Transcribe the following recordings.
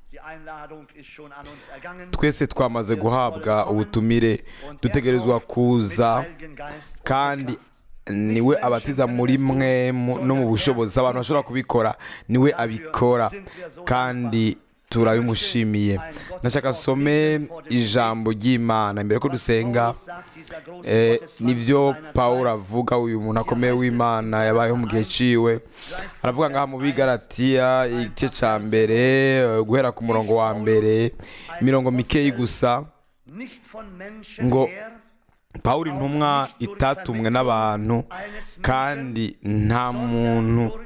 Die Einladung ist schon an uns ergangen. twese twamaze guhabwa ubutumire dutegerezwa kuza kandi niwe abatiza muri mwe mu- no mu bushobozi abantu bashobora kubikora niwe abikora kandi turabimushimiye ndashaka some ijambo ry'imana mbere ko dusenga eh, nivyo pawulo avuga uyu muntu akomeye w'imana yabayeho mu gihe ciwe aravuga ngaha mu bigaratiya igice ca mbere eh, guhera ku murongo wa mbere imirongo mikeyi gusa Nicht von Menschen ngo her, pawulo intumwa itatumwe n'abantu kandi nta muntu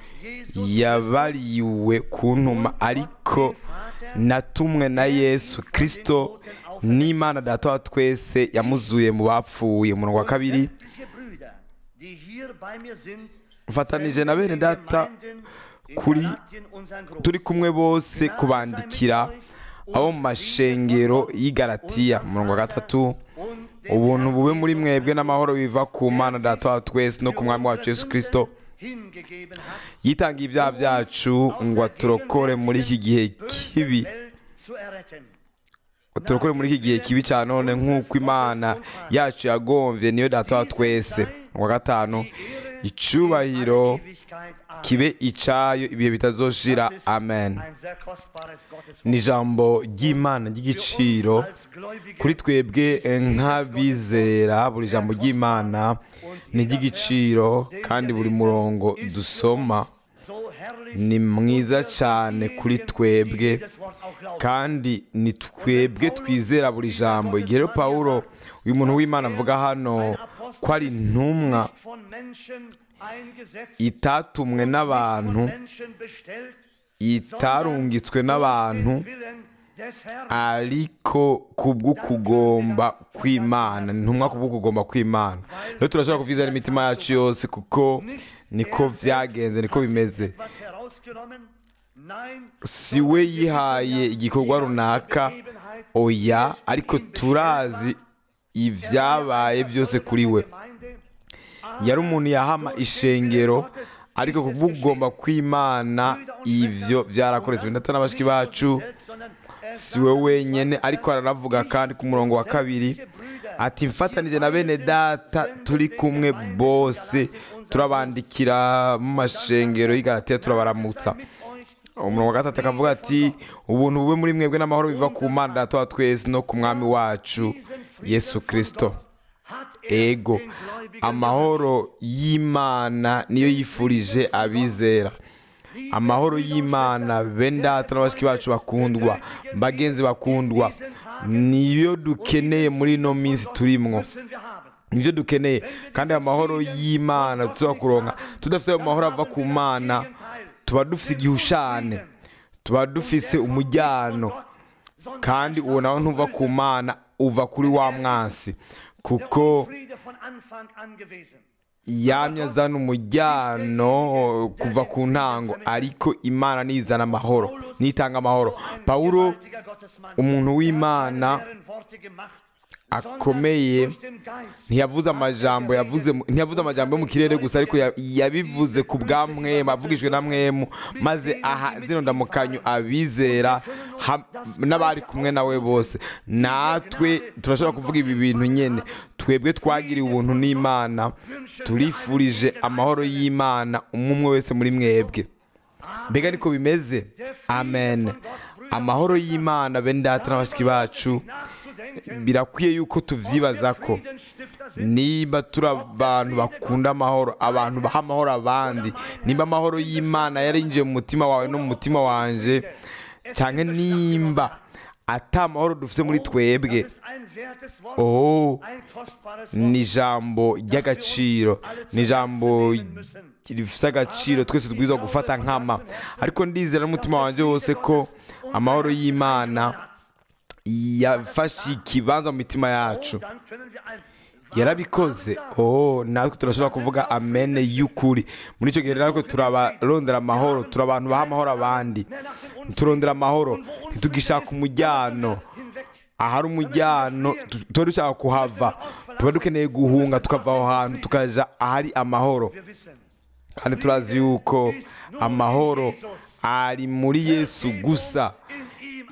yabariwe kuntuma ariko natumwe na yesu kirisito n'imana data wa twese yamuzuye mu bapfuye umurongo wa kabiri sämtliche Brüder, die hier bei mir sind, mfatanije na bene data Gemeinden in kuri Galatien unseren Groß. turi kumwe bose kubandikira abo mu mashengero y'igaratiya umurongo wa gatatu ubuntu bube muri mwebwe n'amahoro biva ku mana data wa twese no ku mwami wacu yesu kirisito hingegeben hat, yitangiye ibyaha byacu ngo aturokore muri iki gihe kibi Welt zu erretten. turokore muri iki gihe kibi cyane none nk'uko imana yacu yagomvye niyo data wa twese wa gatanu icubahiro Ewigkeit. Amen. kibe icayo ibihe bitazoshira Das ist amen Ein sehr kostbares Gotteswort. ni ijambo ry'imana ry'igiciro kuri twebwe eh, nk'abizera buri jambo ry'imana ni iry'igiciro kandi buri murongo dusoma So herrlich ni mwiza cyane kuri twebwe das Wort auch glaubt. kandi ni twebwe twizera buri jambo igihe rero pawulo uyu muntu w'imana avuga hano ko ari intumwa Von Menschen eingesetzt, itatumwe n'abantu Menschen bestellt, itarungitswe n'abantu Willen des Herrn. ariko kubw'ukugomba kw'imana ni intumwa kubw'ukugomba kw'imana rero turashobora kuvyizera imitima yacu yose kuko niko vyagenze niko bimeze Was herausgenommen? Nein, si we yihaye igikorwa runaka Gegebenheit oya ariko turazi ibyabaye byose kuri we Gemeinde, yari umuntu yahama ishengero ariko kubw'ukugomba kw'imana ivyo vyarakoretswe ndetse n'abashiki bacu sondern er si we wenyene ariko aranavuga kandi ku murongo wa kabiri ati mfatanije na bene data turi kumwe bose turabandikira mu mashengero y'igaratiya turabaramutsa umurongo wa gatatu akavuga ati ubuntu bube muri mwebwe n'amahoro biva ku mana data wa twese no ku mwami wacu yesu kirisito ego amahoro y'imana niyo yifurije abizera amahoro y'imana bene data n'abashiki bacu bakundwa bagenzi bakundwa niyo dukeneye muri ino minsi turimwo müssen wir haben. nibyo dukeneye kandi amahoro y'imana tuza kuronka tudafite ayo mahoro ava ku mana tuba dufite igihushane tuba dufise umujyano kandi uwo nawe ntuva ku mana uva kuri wa mwansi kuko Friede von Anfang an gewesen. yamye azana umujyano kuva ku ntango ariko imana nizana amahoro nitanga amahoro pawulo Gewaltiger Gottesmann. umuntu w'imana Herren Worte gemacht, akomeye durch den Geist. ntiyavuze amajambo yavuze mu- ntiyavuze amajambo yo mu kirere gusa ariko ya- yabivuze ku bwa mwemu avugijwe na mwemu maze aha zino ndamukanyo abizera ha- n'abari kumwe nawe bose natwe turashobora kuvuga ibi bintu nyene twebwe twagiriwe ubuntu n'imana turifurije amahoro y'imana umwe umwe wese muri mwebwe mbega niko bimeze amen amahoro y'imana bene data n'abashiki bacu Nachzudenken, birakwiye yuko tuvyibaza ko Friedensstifter sind. niba turi abantu bakunda amahoro abantu baha amahoro abandi nimba amahoro y'imana yarinjiye mu mutima wawe no mu mutima wanje cyangwa nimba ata amahoro dufite muri twebwe ist ein wertes Wort, oh ein kostbares Wort. ni ijambo ry'agaciro ni ijambo rifite agaciro twese tubwirizwa gufata nkama ariko ndizera n'umutima wanjye wose ko amahoro y'imana yafashe ikibanza mu mitima yacu Dann können wir ein yarabikoze oh natwe turashobora kuvuga amene y'ukuri muri icyo gihe rero natwe turabarondera amahoro turi abantu baha amahoro abandi turondera amahoro ntitugishaka umujyano ahari umujyano tu- tuba dushaka kuhava tuba dukeneye guhunga tukava aho hantu tukaja ahari amahoro Wir wissen, kandi turazi yuko amahoro ari muri yesu gusa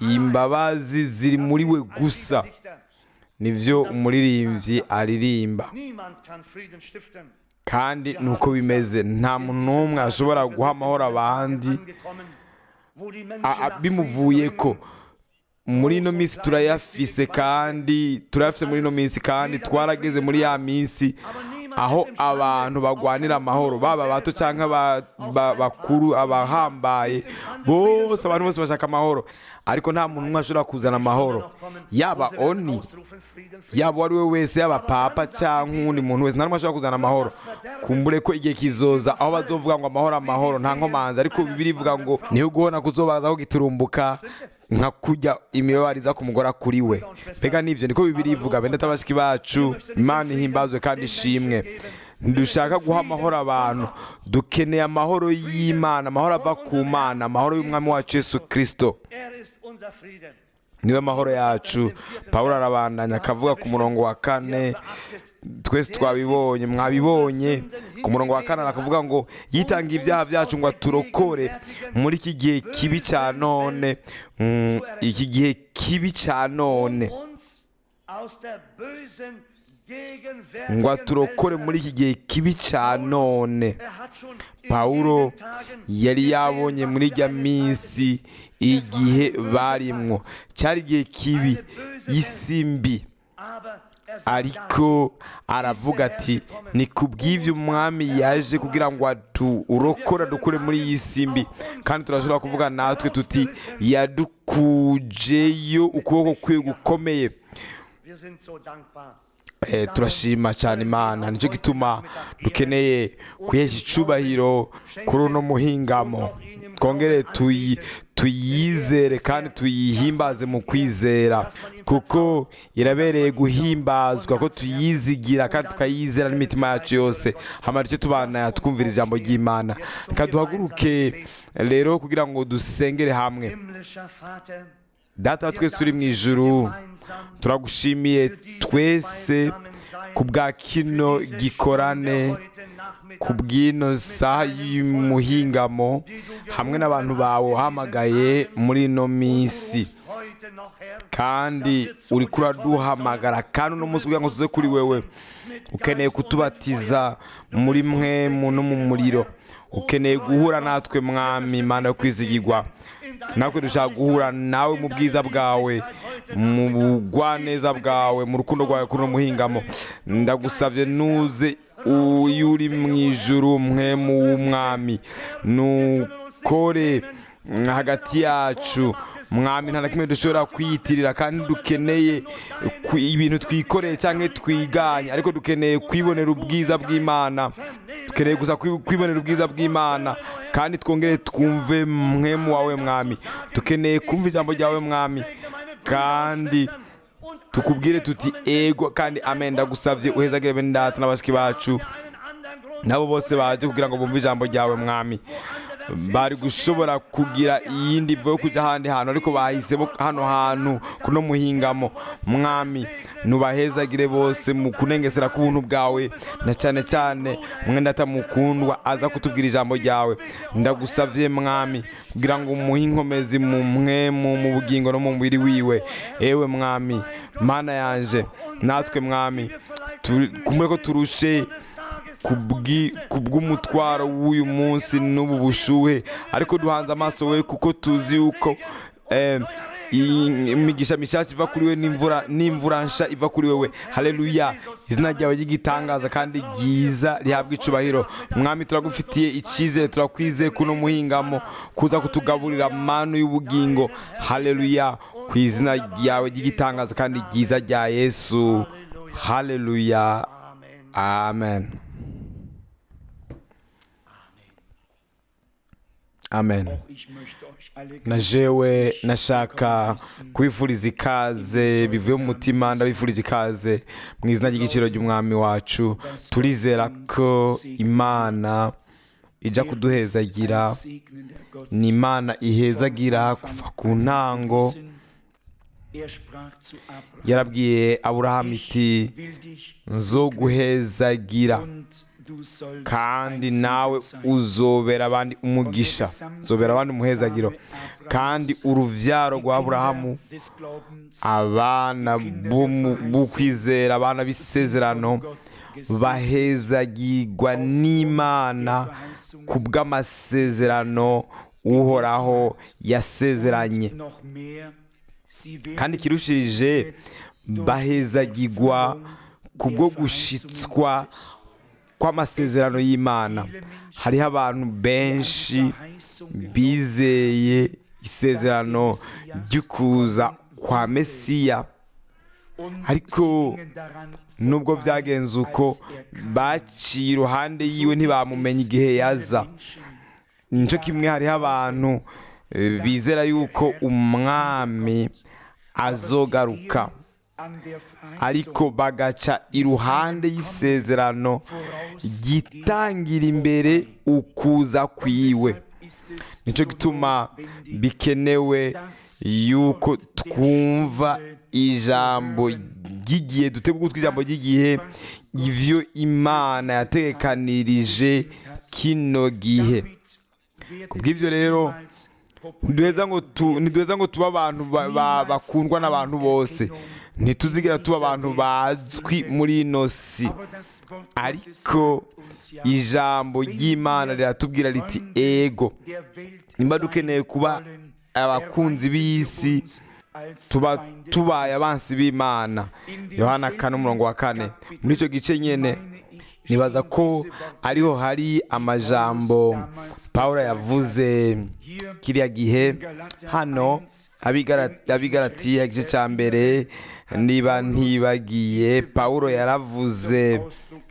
imbabazi ziri muri we gusa nibyo umuririmbyi aririmba Niemand kann Frieden stiften. kandi ni uko bimeze nta muntu n'umwe ashobora guha amahoro abandi Angekommen, wo die Menschen a- a- nach bimuvuye Frieden ko hungern. muri ino minsi turayafise kandi turayafise muri ino minsi kandi twarageze muri ya minsi aho abantu bagwanira amahoro baba bato cyangwa ba- ba- bakuru abahambaye bose abantu bose bashaka amahoro ariko nta muntu umwe ashobora kuzana amahoro yaba oni Ausrufen Frieden, Frieden. yaba uwo ari we wese yaba papa cyangwa uwundi muntu wese nta n'umwe ashobora kuzana amahoro kumbure ko igihe kizoza aho bazovuga ngo amahoro amahoro nta nkomanzi ariko bibiri ivuga ngo niyo guhona kuzobazaho giturumbuka nka kujya imibabaro iza ku mugore kuri we mbega nibyo niko bibiri ivuga benda tabashiki bacu imana ihimbazwe kandi ishimwe ntidushaka guha amahoro abantu dukeneye amahoro y'imana amahoro ava ku mana amahoro y'umwami wacu yesu kirisito Er ist unser Frieden. niwe mahoro yacu pawulo arabandanya akavuga ku murongo wa kane twese twabibonye mwabibonye ku murongo wa kane akavuga ngo yitanga ibyaha byacu ngo aturokore muri iki gihe kibi cya none mm, iki gihe kibi cya none Uns aus der bösen ngo aturokore muri iki gihe kibi cya none pawulo yari yabonye muri ijya minsi igihe barimwo cyari igihe kibi isi mbi ariko aravuga ati ni ku bw'ibyo umwami yaje kugira ngo urokora dukure muri iyi si mbi kandi turashobora kuvuga natwe tuti yadukujeyo ukuboko kwe gukomeye Eh, turashima cyane imana nicyo gituma dukeneye kwihesha icubahiro kuri uno muhingamo twongere tuyi- tuyizere kandi tuyihimbaze mu kwizera kuko irabereye guhimbazwa ko tuyizigira kandi tukayizera n'imitima yacu yose hamara icyo tubana twumvira ijambo ry'imana reka duhaguruke rero kugira ngo dusengere hamwe data wa twese uri mu ijuru turagushimiye twese ku bwa kino gikorane ku bw'ino saha y'umuhingamo hamwe n'abantu bawe uhamagaye muri ino minsi kandi uri kuraduhamagara kandi uno munsi kugira ngo tuze kuri wewe ukeneye kutubatiza muri mwe no mu muriro ukeneye guhura natwe mwami imana yo kwizigirwa natwe dushaka guhura nawe mu bwiza bwawe mu bugwaneza bwawe mu rukundo rwawe kuri uno muhingamo ndagusabye nuze iyo uri mu ijuru mwe mu w'umwami nukore hagati yacu mwami nta na kimwe dushobora kwiyitirira kandi dukeneye ku- ibintu twikoreye cyangwa twiganye ariko dukeneye kwibonera ubwiza bw'imana dukeneye gusa kwi- kwibonera ubwiza bw'imana kandi twongere twumve mwemu wawe mwami dukeneye kumva ijambo ryawe mwami kandi tukubwire tuti ego kandi amen ndagusabye uhezagire bene data n'abashiki bacu nabo bose baje kugira ngo bumve ijambo ryawe mwami bari gushobora kugira iyindi mvo yo kujya ahandi hantu ariko bahisemo hano hantu kuno muhingamo mwami nubahezagire bose mu kunengesera k'ubuntu bwawe na cyane cyane mwenda atamukundwa aza kutubwira ijambo ryawe ndagusabye mwami kugira ngo umuhe inkomezi mu mwemu mu bugingo no mu mubiri wiwe ewe mwami mana yanje natwe mwami turi- kumwe ko turushe kubwi- kubw'umutwaro w'uyu munsi n'ubu bushuhe ariko duhanze amaso we kuko tuzi yuko eh, iyi- imigisha mishyashya iva kuri we n'imvura n'imvura nsha iva kuri wewe haleluya izina ryawe ry'igitangaza kandi ryiza rihabwa icubahiro mwami turagufitiye icyizere turakwizeye kuno muhingamo kuza kutugaburira manu y'ubugingo haleluya ku izina ryawe ry'igitangaza kandi ryiza rya yesu haleluya amen amen na jewe nashaka kubifuriza ikaze bivuye mu mutima ndabifurije ikaze mu izina ry'igiciro ry'umwami wacu turizera ko imana ijya kuduhezagira ni imana ihezagira kuva ku ntango yarabwiye aburahamu iti nzo guhezagira kandi nawe uzobera abandi umugisha uzobera abandi umuhezagiro kandi uruvyaro rwa aburahamu abana b'ukwizera abana b'isezerano bahezagirwa n'imana ku bw'amasezerano uhoraho yasezeranye kandi kirushirije bahezagirwa kubwo gushitswa kw'amasezerano y'imana hariho abantu benshi bizeye isezerano ry'ukuza kwa mesiya ariko nubwo byagenze uko baciye iruhande yiwe ntibamumenya igihe yaza nicyo kimwe hariho abantu bizera yuko umwami azogaruka ariko bagaca iruhande y'isezerano gitangira imbere ukuza kwiwe nicyo gituma bikenewe yuko twumva ijambo ry'igihe dutega ugutwi ijambo ry'igihe ivyo imana yategekanirije kino gihe ku bw'ibyo rero ntiduheza ngo tuba abantu bakundwa n'abantu bose ntituzigira tuba abantu bazwi muri ino si ariko ijambo ry'imana riratubwira riti ego nimba dukeneye kuba abakunzi b'isi tuba tubaye abansi b'imana yohana kane umurongo wa kane muri icyo gice nyine nibaza ko ariho hari amajambo paul yavuze kiriya gihe hano abigaratiye igice cya mbere niba ntibagiye paul yaravuze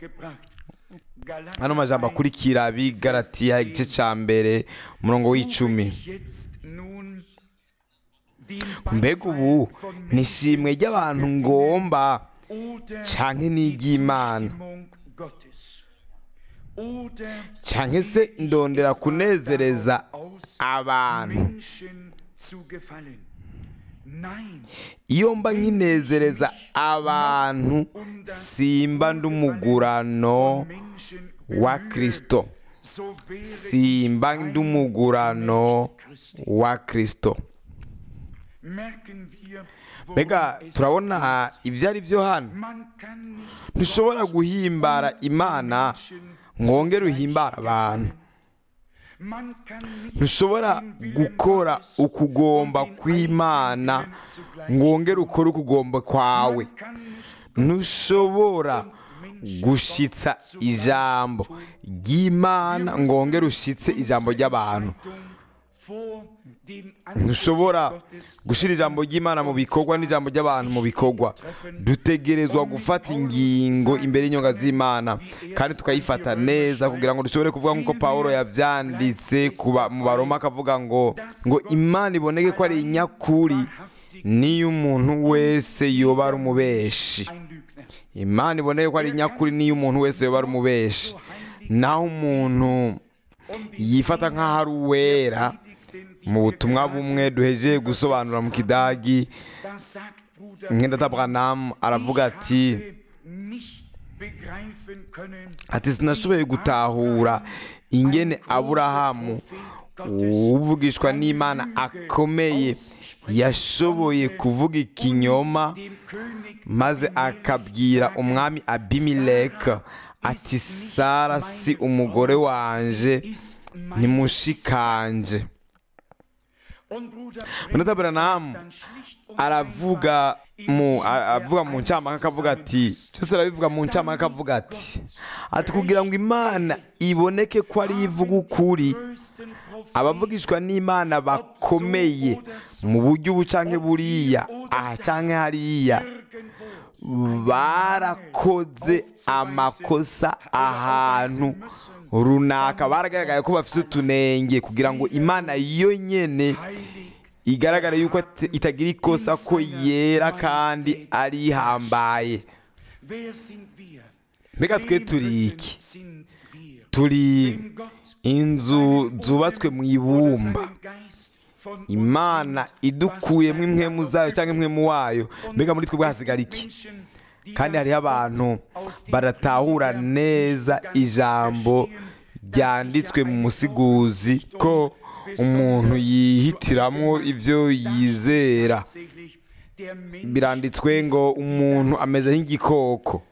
hano majambo akurikira abigaratiye igice cya mbere umurongo w'icumi mbega ubu nishimwe ry'abantu ngomba canke n'iry'imana canke se ndondera kunezereza abantu iyo mba nkinezereza abantu simba ndumugurano wa kristo simba ndumugurano wa kristo mbega turabona ibyo ari byo hano ntushobora guhimbara imana mwongere uhimbara abantu ntushobora gukora ukugomba kw'imana mwongere ukore ukugomba kwawe ntushobora gushitsa ijambo ry'imana ngongere ushitse ijambo ry'abantu ntushobora gushyira ijambo ry'imana mu bikorwa n'ijambo ry'abantu mu bikorwa dutegerezwa gufata ingingo imbere y'inyonga z'imana kandi tukayifata neza kugira ngo dushobore kuvuga nk'uko paul yabyanditse mu baroma akavuga ngo ngo imana iboneke ko ari inyakuri niyo umuntu wese yoba ari umubeshi imana iboneke ko ari inyakuri niyo umuntu wese yoba ari umubeshi naho umuntu yifata nk'aho ari uwera mu butumwa bumwe duheje gusobanura mu kidagi nk'indata Branham aravuga ati ati sinashoboye gutahura ingene aburahamu uvugishwa n'imana akomeye yashoboye kuvuga ikinyoma maze akabwira umwami abimileka ati sara si umugore wanje nimushikanje Munota Branham aravuga mu avuga mu ncamake akavuga ati cyose arabivuga mu ncamake akavuga ati ati kugira ngo imana iboneke ko ari ivuga ukuri abavugishwa n'imana bakomeye mu buryo ubu canke buriya aha canke hariya barakoze amakosa ahantu runaka baragaragaye ko bafite utunenge kugira ngo imana yo nyene igaragare yuko itagira ikosa ko yera kandi ari ihambaye mbega twe turi iki turi inzu zubatswe mu ibumba imana idukuyemo impwemu zayo cyangwa impwemu wayo mbega muri twebwe hasigara iki kandi hariho abantu baratahura neza ijambo ryanditswe mu musiguzi ko umuntu yihitiramo ibyo yizera biranditswe ngo umuntu ameze nk'igikoko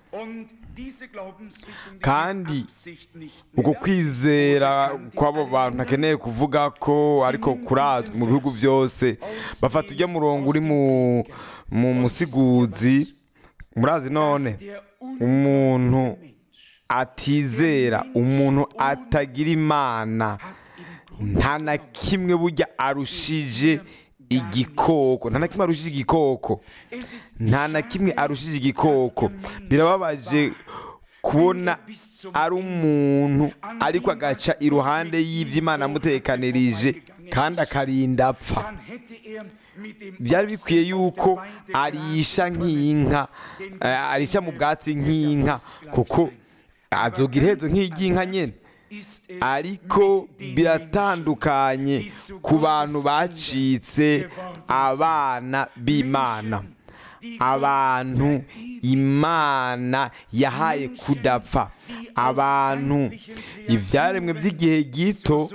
kandi uko kwizera kw'abo bantu ntakeneye kuvuga ko ariko kurazwi mu bihugu byose bafata ujya murongo uri mu musiguzi murazi none umuntu atizera umuntu atagira imana nta na kimwe burya arushije igikoko nta na kimwe arushije igikoko nta na kimwe arushije igikoko birababaje kubona ari umuntu ariko agaca iruhande y'iby'imana amutekanirije kandi akarinda apfa byari bikwiye yuko arisha nk'inka arisha mu bwatsi nk'inka kuko azoga iherezo nk'iry'inka nyine ariko biratandukanye ku bantu bacitse abana b'imana abantu imana yahaye kudapfa abantu ibyaremwe by'igihe gito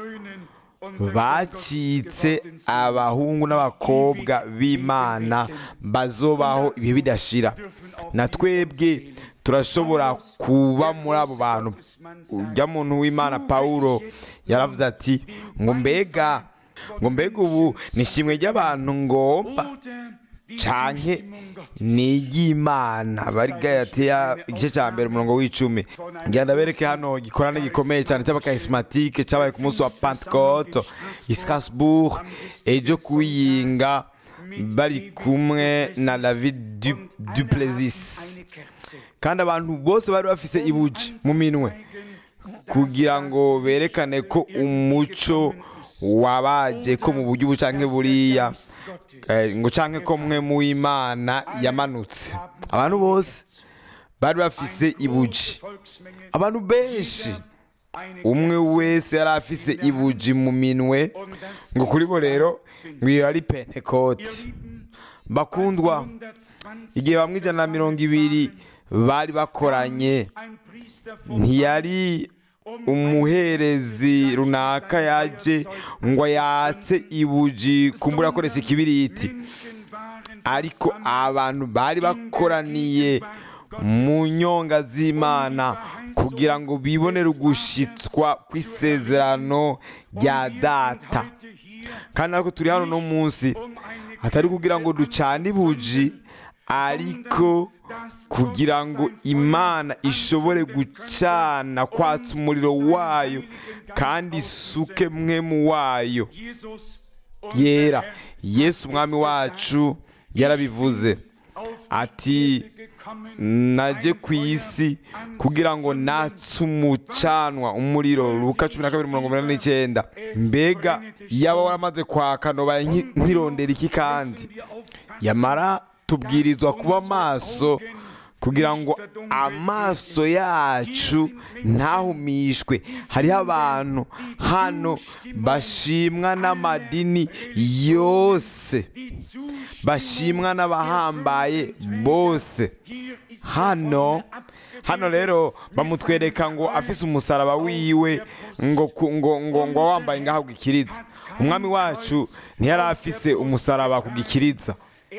bacitse abahungu n'abakobwa b'imana bazobaho ibihe bidashira na twebwe turashobora kuba muri abo bantu ujya muntu w'imana paul yaravuze ati ngo mbega ngo mbega ubu ni ishimwe ry'abantu ngomba canke ni iry'imana bari gayatiya igice cya mbere umurongo w'icumi ngira ndabereke hano gikorane gikomeye cyane cy'abakarismatike cyabaye ku munsi wa pentecote i strasbourg ejo kuwiyinga bari kumwe na david duplessis kandi abantu bose bari bafise ibuji mu minwe kugira ngo berekane ko umuco wabaje ko mu buryo ubu canke buriya ngo canke ko mwe mu imana yamanutse abantu bose bari bafise ibuji abantu benshi umwe wese yari afise ibuji mu minwe ngo kuri bo rero ngo iyo ari pentekoti bakundwa igihe bamwe ijana na mirongo ibiri bari bakoranye ntiyari umuherezi runaka yaje ngo yatse ibuji kumbura akoresha ikibiriti ariko abantu bari bakoraniye mu nyonga z'imana kugira ngo bibonere ugushitswa kw'isezerano rya data kandi ariko turi hano no munsi atari kugira ngo ducane ibuji ariko kugira ngo imana ishobore gucana kwatsa umuriro wayo kandi isuke mwe mu wayo yera yesu umwami wacu yarabivuze ati najye ku isi kugira ngo natse umucanwa umuriro ruka cumi na kabiri mirongo inani n'icyenda mbega yaba waramaze kwaka ntobaye nkirondera iki kandi yamara tubwirizwa kuba maso kugira ngo amaso yacu ntahumishwe hariho abantu hano bashimwa n'amadini yose bashimwa n'abahambaye bose hano hano rero bamutwereka ngo afise umusaraba wiwe ngo ngo ngo ngo wambaye ngaho gikiriza umwami wacu ntiyari afise umusaraba ku gikiriza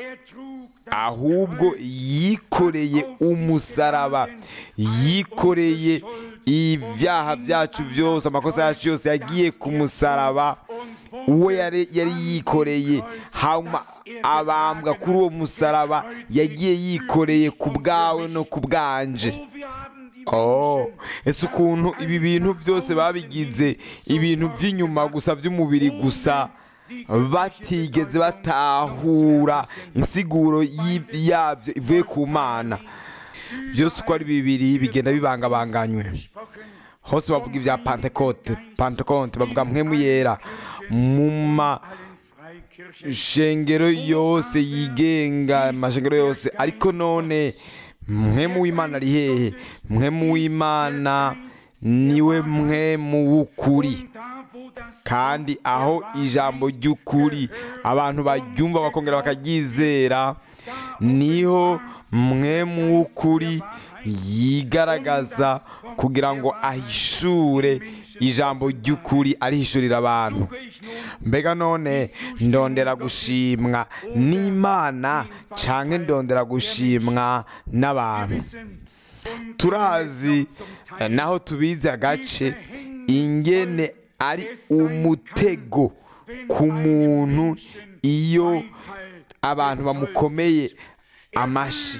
ahubwo yikoreye umusaraba yikoreye ibyaha byacu byose amakosa yacu yose yagiye ku musaraba uwo yari yikoreye hanyuma abambwa kuri uwo musaraba yagiye yikoreye ku bwawe no ku bwanje oh ese ukuntu ibi bintu byose babigize ibintu by'inyuma gusa by'umubiri gusa batigeze batahura insiguro yabyo ivuye ku mana byose uko ari bibiri bigenda bibangabanganywe hose bavuga ibya pantekote pantekote bavuga mwemu yera mu mashengero yose yigenga amashengero yose ariko none mwemu w'imana ari hehe mwemu w'imana niwe mwemu w'ukuri kandi aho ijambo ry'ukuri abantu baryumva bakongera bakaryizera niho mwemu w'ukuri yigaragaza kugira ngo ahishure ijambo ry'ukuri arihishurira abantu mbega none ndondera gushimwa n'imana cyangwa ndondera gushimwa n'abantu turazi eh, naho tubizi agace ingene ari umutego ku muntu iyo abantu bamukomeye amashi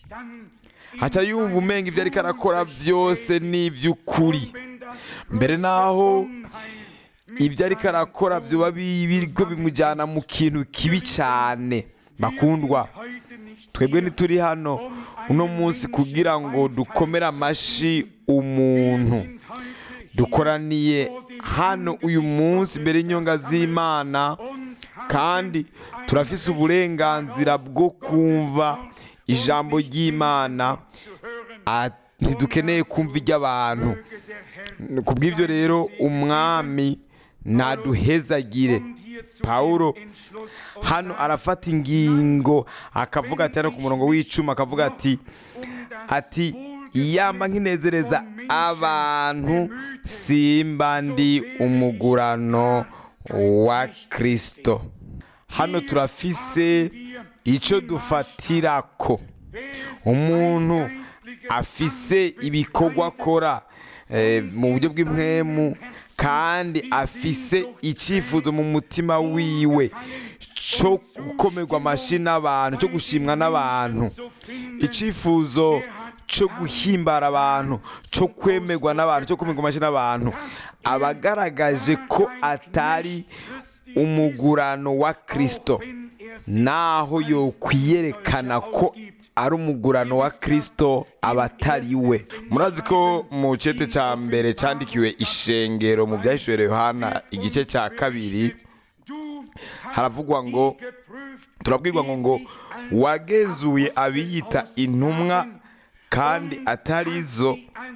haca yumva umenga ibyo ariko arakora byose ni iby'ukuri mbere naho ibyo ariko arakora byoba biriko bimujyana mu kintu kibi cyane bakundwa twebwe ntituri hano uno munsi kugira ngo dukomere amashi umuntu dukoraniye hano uyu munsi imbere y'inyonga z'imana kandi turafise uburenganzira bwo kumva ijambo ry'imana Ah, ntidukeneye kumva iry'abantu ku bw'ibyo rero umwami naduhezagire pawulo hano arafata ingingo akavuga ati hano ku murongo w'icuma akavuga ati ati yamba nkinezereza abantu simba ndi umugurano wa kirisito hano turafise icyo dufatirako umuntu afise ibikorwa akora eh, mu buryo bw'impwemu kandi afise icyifuzo mu mutima wiwe cyo gukomerwa amashyi n'abantu cyo gushimwa n'abantu icyifuzo cyo guhimbara abantu cyo kwemerwa n'abantu cyo kumirwa amashyi n'abantu aba agaragaje ko atari umugurano wa kirisito naho yokwiyerekana ko ari umugurano wa kirisito aba atari we murazi ko mu cyete cya mbere cyandikiwe ishengero mu byahishuwe yohana igice cya kabiri haravugwa ngo turabwirwa ngo ngo wagenzuye abiyita intumwa kandi atari zo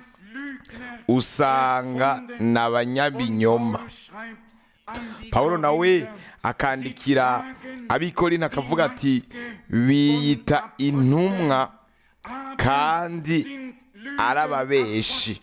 usanga ni abanyabinyoma paul nawe akandikira abikorina akavuga ati biyita intumwa kandi arababeshi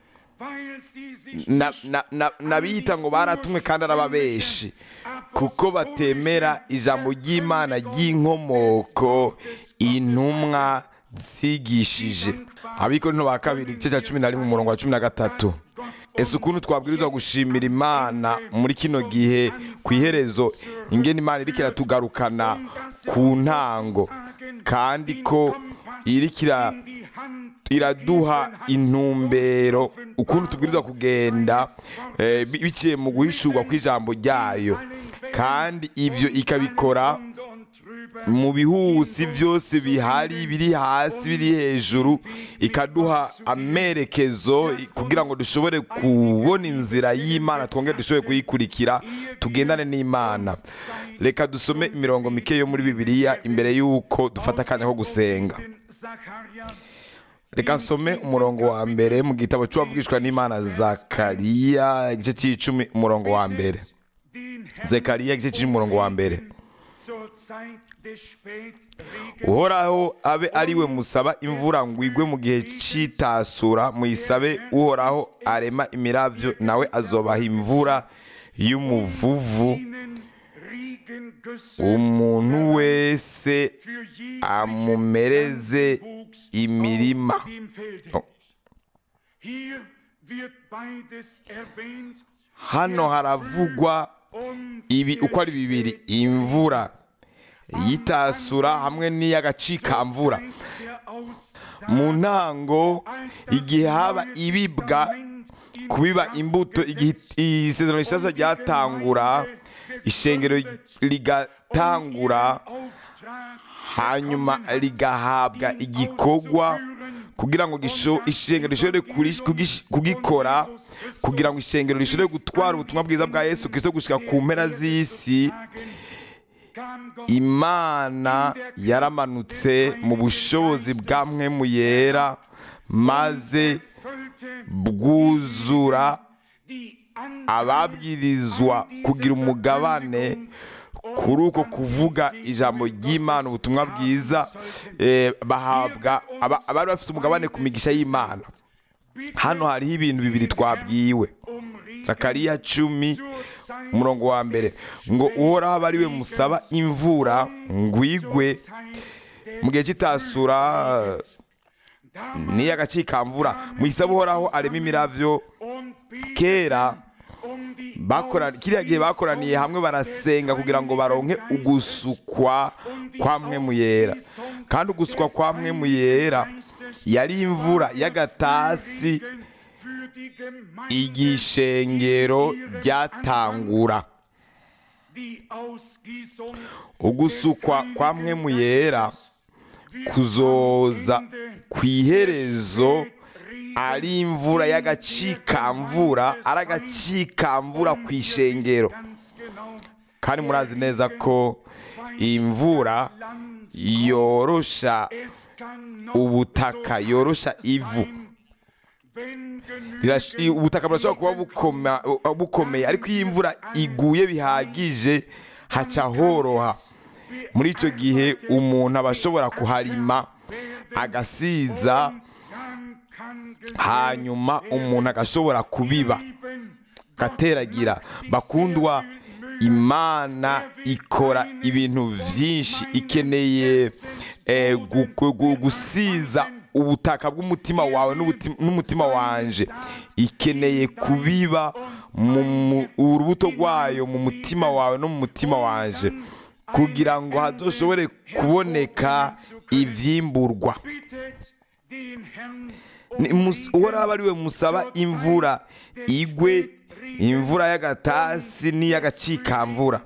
Na- na- na- n'abiyita ngo baratumwe kandi arababeshi kuko batemera ijambo ry'imana ry'inkomoko intumwa zigishije abikorino ba kabiri igice cya cumi na rimwe umurongo wa cumi na gatatu ese ukuntu twabwirizwa gushimira imana muri kino gihe ku iherezo ingene imana iriko iratugarukana ku ntango kandi ko iriko ira- iraduha intumbero ukuntu tubwirizwa kugenda eh, bi- biciye mu guhishurwa kw'ijambo ryayo kandi ibyo ikabikora mu bihusi byose bihari biri hasi biri hejuru ikaduha amerekezo kugira ngo dushobore kubona inzira y'imana twongere dushobore kuyikurikira tugendane n'imana reka dusome imirongo mike yo muri bibiliya imbere y'uko dufata akanya ko gusenga reka nsome umurongo wa mbere mu gitabo cy'uwavugishwa n'imana zakariya igice cy'icumi umurongo wa mbere zekariya igice cy'icumi umurongo wa mbere uhoraho abe ari we musaba imvura ngo igwe mu gihe cy'itasura muyisabe uhoraho arema imirabyo nawe azobaha imvura y'umuvuvu umuntu wese amumereze imirima Oh. hano haravugwa ibi uko ari bibiri imvura yitasura hamwe n'iy'agacikamvura mu ntango igihe haba ibibwa kubiba imbuto igihe isezerano rishasha ryatangura ishengero rigatangura hanyuma rigahabwa igikorwa kugira ngo gisho- ishengero rishobore kuri- kugish- kugikora kugira ngo ishengero rishobore gutwara ubutumwa bwiza bwa yesu kristo gushika ku mpera z'isi imana yaramanutse mu bushobozi bwa mwemu yera maze bwuzura ababwirizwa kugira umugabane kuri uko kuvuga ijambo ry'imana ubutumwa bwiza eh, bahabwa aba- abari bafite umugabane ku migisha y'imana hano hariho ibintu bibiri twabwiwe zakariya cumi umurongo wa mbere ngo uhoraho aba ari we musaba imvura ngwigwe mu gihe cy'itasura n'iy'agacikamvura mu isaba uhoraho arema imiravyo kera bakora kiriya gihe bakoraniye hamwe barasenga kugira ngo baronke ugusukwa kwa mwemu yera kandi ugusukwa kwa mwemu yera yari imvura y'agatasi igishengero ryatangura ugusukwa kwa mwemu yera kuzoza ku iherezo ari imvura y'agacikamvura ari agacikamvura ku ishengero kandi murazi neza ko imvura yorosha ubutaka yorosha ivu Rirash- i- ubutaka burashobora kuba bukoma- uh, bukomeye ariko iyo imvura iguye bihagije haca horoha muri icyo gihe umuntu aba ashobora kuharima agasiza hanyuma umuntu agashobora kubiba gateragira bakundwa imana ikora ibintu byinshi ikeneye eh, gu- gu- gu- gusiza ubutaka bw'umutima wawe n'ubuti- n'umutima wanje ikeneye kubiba mu mu- urubuto rwayo mu mutima wawe no mu mutima wanje kugira ngo hazoshobore kuboneka ivyimburwa Ni mus- uhoraho aba ari we musaba imvura igwe imvura y'agatasi n'iy'agacikamvura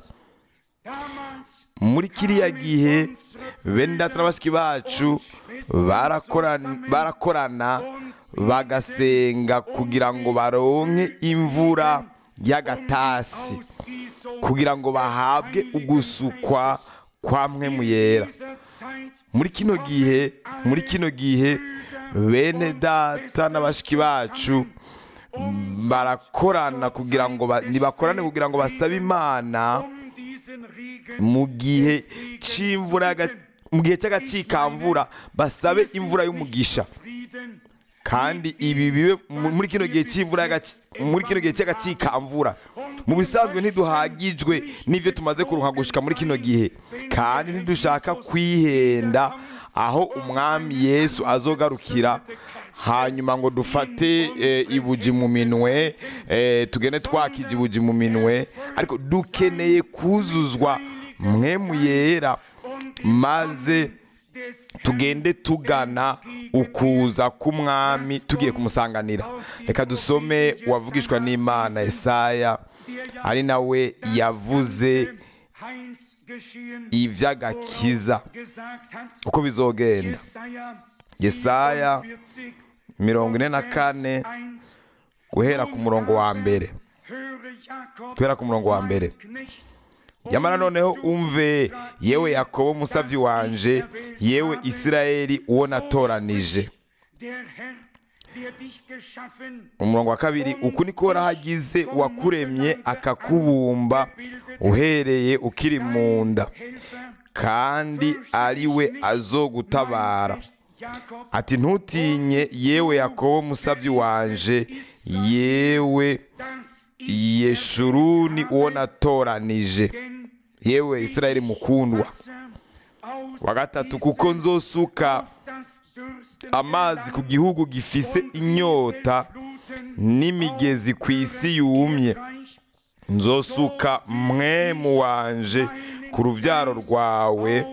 muri kiriya gihe bene data na bashiki bacu barakorana barakorana bagasenga kugira ngo baronke imvura y'agatasi kugira ngo bahabwe ugusukwa kwa mwemu yera muri kino gihe muri kino gihe bene data na bashiki bacu barakorana kugira ngo ba- nibakorane kugira ngo basabe imana mu gihe cy'imvura y'aga- mu gihe cy'agacikamvura basabe imvura y'umugisha kandi ibi bibe mu- muri kino gihe cy'imvura y'agaci- muri kino gihe cy'agacikamvura mu bisanzwe ntiduhagijwe n'ibyo tumaze kuruha gushika muri kino gihe kandi ntidushaka kwihenda aho umwami yesu azogarukira hanyuma ngo dufate eh, ibuji mu minwe eh, tugende twakije ibuji mu minwe ariko dukeneye kuzuzwa mwemu yera maze tugende tugana ukuza k'umwami tugiye kumusanganira reka dusome uwavugishwa n'imana Yesaya ari nawe yavuze iby'agakiza uko bizogenda Yesaya mirongo ine na kane guhera ku murongo wa mbere guhera ku murongo wa mbere yamara noneho umve yewe yakobo musavyi wanje yewe isirayeli uwo natoranije umurongo wa kabiri uku niko warahagize uwakuremye akakubumba uhereye ukiri mu nda kandi ari we azogutabara ati ntutinye yewe yakobo musavyi wanje yewe yeshuruni uwo natoranije yewe isirayeli mukundwa wa gatatu kuko nzosuka amazi ku gihugu gifise inyota n'imigezi ku isi yumye nzosuka mwemu wanje ku rubyaro rwawe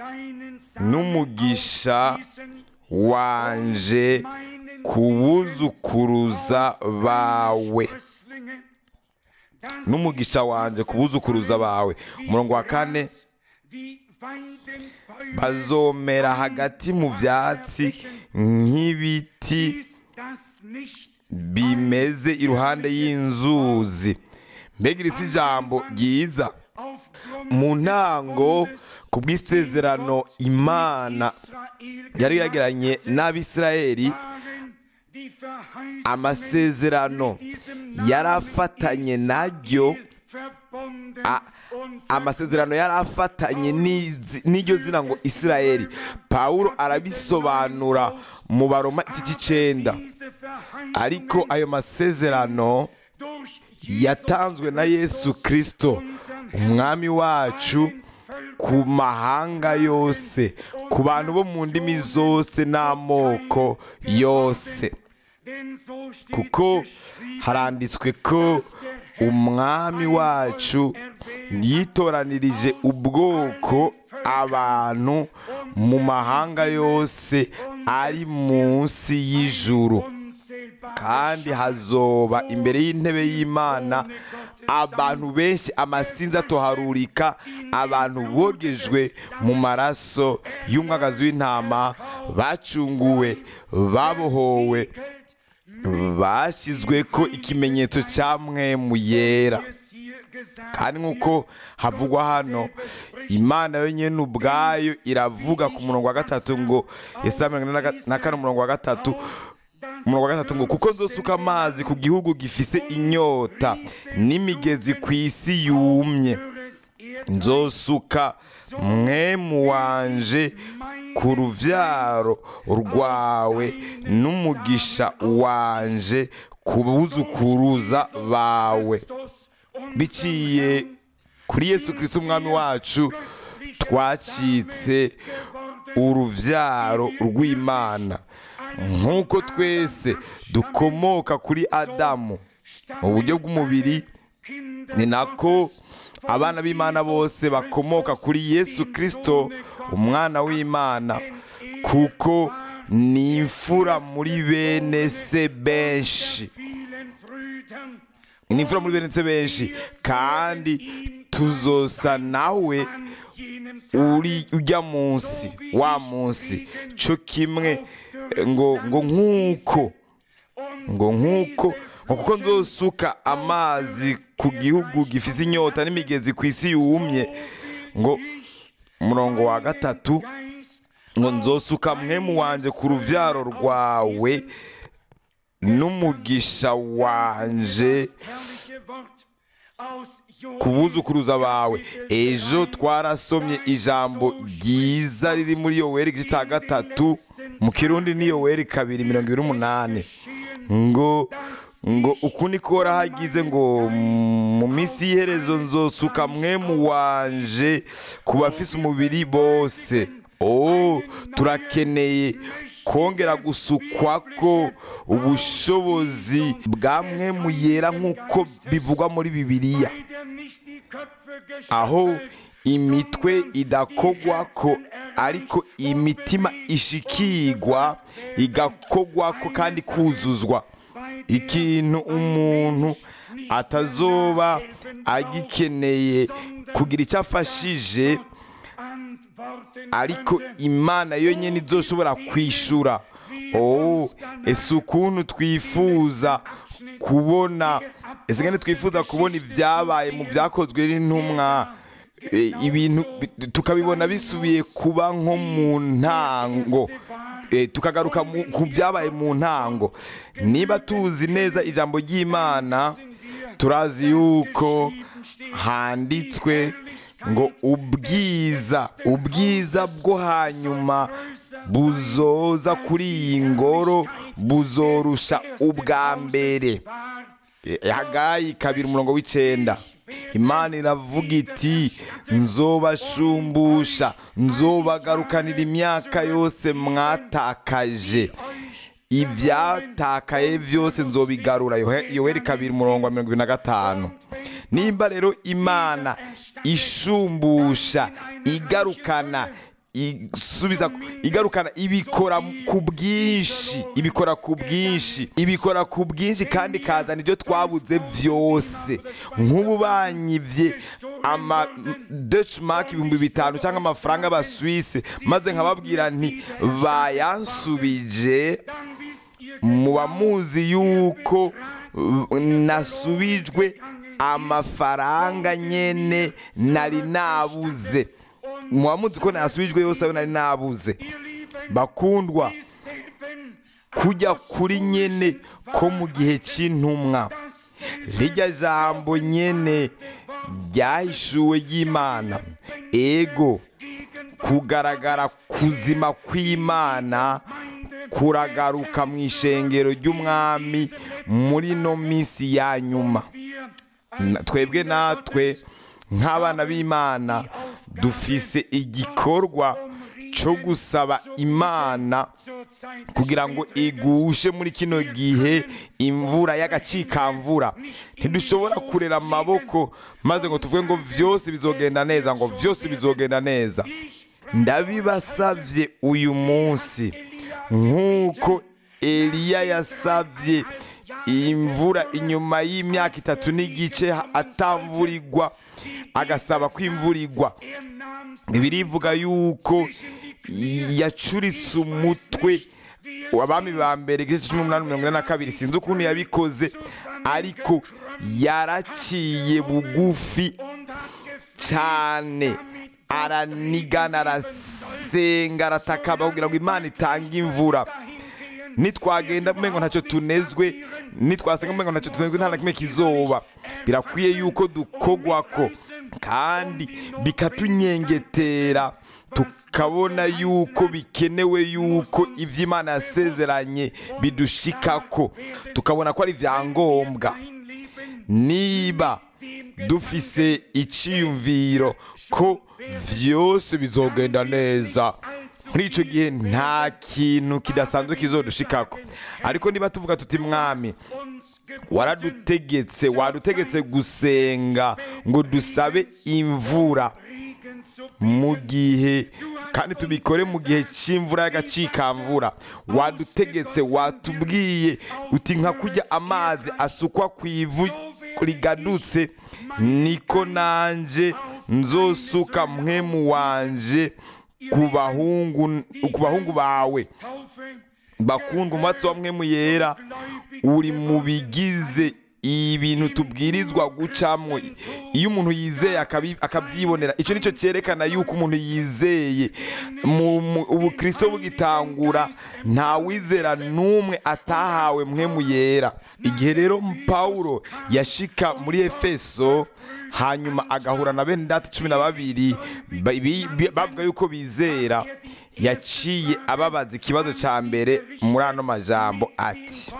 n'umugisha wanje ku buzukuruza bawe n'umugisha wanje ku buzukuruza bawe umurongo wa kane bazomera hagati mu byatsi nk'ibiti bimeze iruhande y'inzuzi mbega iri si ijambo ryiza mu ntango ku bw'isezerano imana yari yagiranye n'abisirayeli die Verheißungen amasezerano in diesem Namen yari afatanye naryo verbunden a- und amasezerano yari afatanye n'izi- n'iryo zina ngo isirayeli pawulo arabisobanura mu baroma iki cy'icenda diese Verheißungen ariko ayo masezerano durch yatanzwe na yesu kirisito umwami wacu ku mahanga yose ku bantu bo mu ndimi zose n'amoko yose denn so steht kuko geschrieben, haranditswe ko umwami wacu yitoranirije ubwoko abantu mu mahanga yose ari munsi y'ijuru unzählbar kandi hazoba imbere y'intebe y'imana abantu benshi amasinzi atoharurika abantu bogejwe mu maraso y'umwagazi w'intama bacunguwe babohowe bashyizwe ko ikimenyetso cya mwemu yera es hier gesagt kandi nk'uko havugwa hano imana yonyine ubwayo iravuga ku murongo wa gatatu ngo Yesaya mirongo ine na ga- na kane umurongo wa gatatu umurongo wa gatatu ngo kuko nzosuka amazi ku gihugu gifise inyota n'imigezi ku isi yumye höres Erd nzosuka mwemu wanje ku ruvyaro rwawe n'umugisha wanje ku buzukuruza bawe Christus und biciye kuri yesu kirisito umwami wacu twacitse uruvyaro rw'imana nk'uko twese dukomoka kuri adamu mu buryo bw'umubiri ni nako abana b'imana bose bakomoka kuri yesu kirisito umwana w'imana kuko ni imfura muri bene se benshi vielen Brüdern ni imfura muri bene se benshi kandi tuzosa nawe an jenem uri ujya munsi wa munsi cyo kimwe ngo ngo nk'uko ngo nk'uko ngo kuko nzosuka amazi ku gihugu gifise inyota n'imigezi ku isi yumye ngo umurongo wa gatatu Geist ngo nzosuka mwemu wanje ku ruvyaro rwawe n'umugisha wanje herrliche Wort aus ku buzukuruza bawe ejo twarasomye ijambo ryiza riri muri yoweri igice cya gatatu mu kirundi ni yoweri kabiri mirongo ibiri n'umunani ngo ngo uku niko hagize ngo mu minsi y'iherezo nzosuka mwemu wanje ku bafise umubiri bose oh turakeneye kongera gusukwa ko ubushobozi bwa mwemu yera nk'uko bivugwa muri bibiliya Leider nicht die Köpfe aho geschüttelt, imitwe idakogwa ko ariko imitima ishikigwa igakogwa ko kandi kuzuzwa ikintu umuntu atazoba agikeneye kugira icyo afashije antworten ariko könnte. imana yonyine izoshobora kwishura oh ese ukuntu twifuza kubona ese kandi twifuza kubona ibyabaye mu byakozwe n'intumwa e, ibintu bi- tukabibona bisubiye kuba nko mu ntango E, tukagaruka mu- ku byabaye mu ntango niba tuzi neza ijambo ry'imana turazi yuko handitswe ngo ubwiza ubwiza bwo hanyuma buzoza kuri iyi ngoro buzorusha ubwa mbere E, hagayi kabiri umurongo w'icenda imana iravuga iti nzobashumbusha nzobagarukanira imyaka yose mwatakaje ibyatakaye byose nzobigarura Yohe- yoweri kabiri umurongo wa mirongo ibiri na gatanu nimba rero imana ishumbusha igarukana isubiza igarukana ibikora ku bwinshi ibikora ku bwinshi ibikora ku bwinshi kandi ikazana ibyo twabuze byose nk'ubu banyibye ama Deutschmark ibihumbi bitanu cyangwa amafaranga y'abasuwise maze nkababwira nti bayansubije muba muzi yuko uh, nasubijwe amafaranga nyene nari nabuze muba muzi ko nasubijwe yose ayo nari nabuze bakundwa kujya kuri nyene ko mu gihe cy'intumwa rijya jambo nyene ryahishuwe ry'imana ego kugaragara kuzima kw'imana kuragaruka mu ishengero ry'umwami muri no minsi ya nyuma Na- twebwe natwe nk'abana b'imana dufise igikorwa cyo gusaba imana kugira ngo igushe muri kino gihe imvura y'agacikamvura ntidushobora kurera amaboko maze ngo tuvuge ngo vyose bizogenda neza ngo vyose bizogenda neza ndabibasavye uyu munsi nk'uko eliya yasavye imvura inyuma y'imyaka itatu n'igice atamvurirwa agasaba ko imvura igwa birivuga yuko yacuritse umutwe abami ba mbere igice cumi n'umunani mirongo ine na kabiri sinzi ukuntu yabikoze ariko yaraciye bugufi cyane aranigana arasenga aratakamba kugira ngo imana itange imvura nitwagenda umengo ntacyo tunezwe nitwasenga umengo ntacyo tunezwe nta na kimwe kizoba birakwiye yuko dukogwako kandi bikatunyengetera tukabona yuko bikenewe yuko iby'imana yasezeranye bidushikako tukabona ko ari ibyangombwa niba dufise icyiyumviro ko byose bizogenda neza muri icyo gihe nta kintu kidasanzwe kizodushikako ariko niba tuvuga tuti mwami waradutegetse wadutegetse gusenga ngo dusabe imvura mu gihe kandi tubikore mu gihe cy'imvura y'agacikamvura wadutegetse watubwiye uti nka kujya amazi asukwa ku ivu rigadutse niko nanjye nzosuka mwemu wanje ku bahungu ku bahungu bawe bakundwa umatsi wa mwemu yera uri mu bigize ibintu tubwirizwa gucamwo iyo umuntu yizeye akabi- akabyibonera icyo nicyo cyerekana yuko umuntu yizeye mu mu- ubukristo bugitangura nta wizera n'umwe atahawe mwemu yera igihe rero pawulo yashika muri efeso hanyuma agahura na bene data cumi na babiri ba- bi- bi- bavuga yuko bizera yaciye ababaza ikibazo cya mbere muri ano majambo ati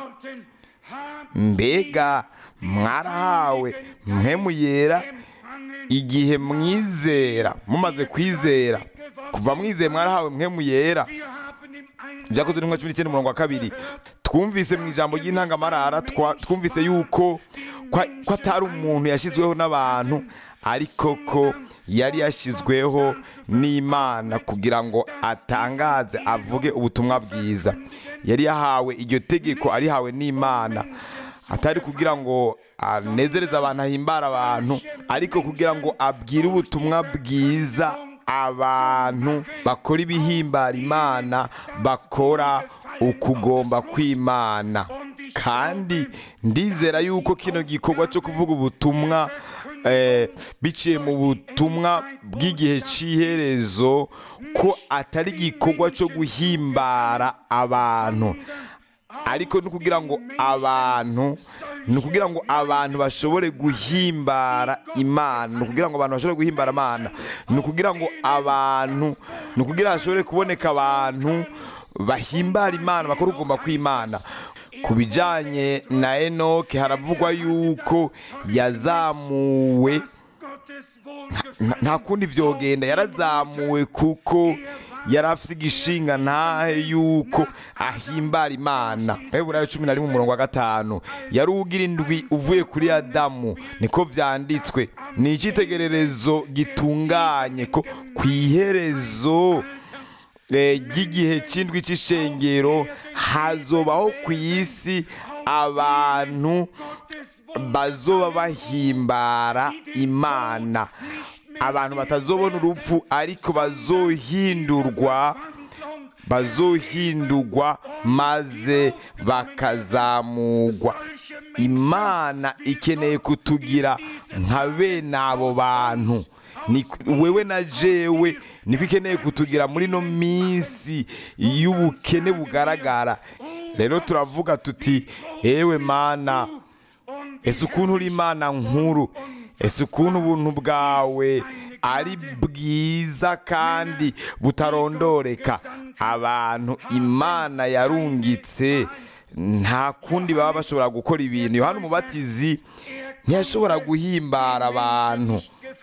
mbega mwarahawe mwemu yera igihe mwizera mumaze kwizera kuva mwizeye mwarahawe mwemu yera byakozwe n'inka cumi n'icyenda umurongo wa kabiri twumvise mu ijambo ry'intangamarara twa- twumvise yuko ko ko atari umuntu yashyizweho n'abantu ariko ko yari yashyizweho n'imana kugira ngo atangaze avuge ubutumwa bwiza yari yahawe iryo tegeko arihawe n'imana atari kugira ngo anezereze abantu ahimbara abantu ariko kugira ngo abwire ubutumwa bwiza abantu bakora ibihimbara imana bakora ukugomba kw'imana kandi ndizera yuko kino gikorwa cyo kuvuga ubutumwa eh, biciye mu butumwa bw'igihe cy'iherezo ko atari igikorwa cyo guhimbara abantu ariko ni ukugira ngo abantu ni ukugira ngo abantu bashobore guhimbara imana ni ukugira ngo abantu bashobore guhimbara imana ni ukugira ngo abantu ni ukugira hashobore kuboneka abantu bahimbara imana bakora ugomba kw'imana ku bijyanye na enoke haravugwa yuko yazamuwe nta- nta kundi vyogenda yarazamuwe kuko yari afise igishinga ntahe yuko ahimbara imana heburayo cumi na rimwe umurongo wa gatanu yari ugira indwi uvuye kuri adamu niko vyanditswe ni icitegererezo gitunganye ko ku iherezo eh, ry'igihe cy'indwi cy'ishengero hazobaho ku isi abantu bazoba bahimbara imana abantu batazobona urupfu ariko bazohindurwa bazohindurwa maze bakazamugwa imana ikeneye kutugira nka bene abo bantu Ni- wewe na jewe niko ikeneye kutugira muri no minsi y'ubukene bugaragara rero turavuga tuti ewe mana ese ukuntu uri imana nkuru ese ukuntu ubuntu bwawe ari bwiza kandi butarondoreka abantu imana yarungitse nta kundi baba bashobora gukora ibintu yohana umubatizi ntiyashobora guhimbara abantu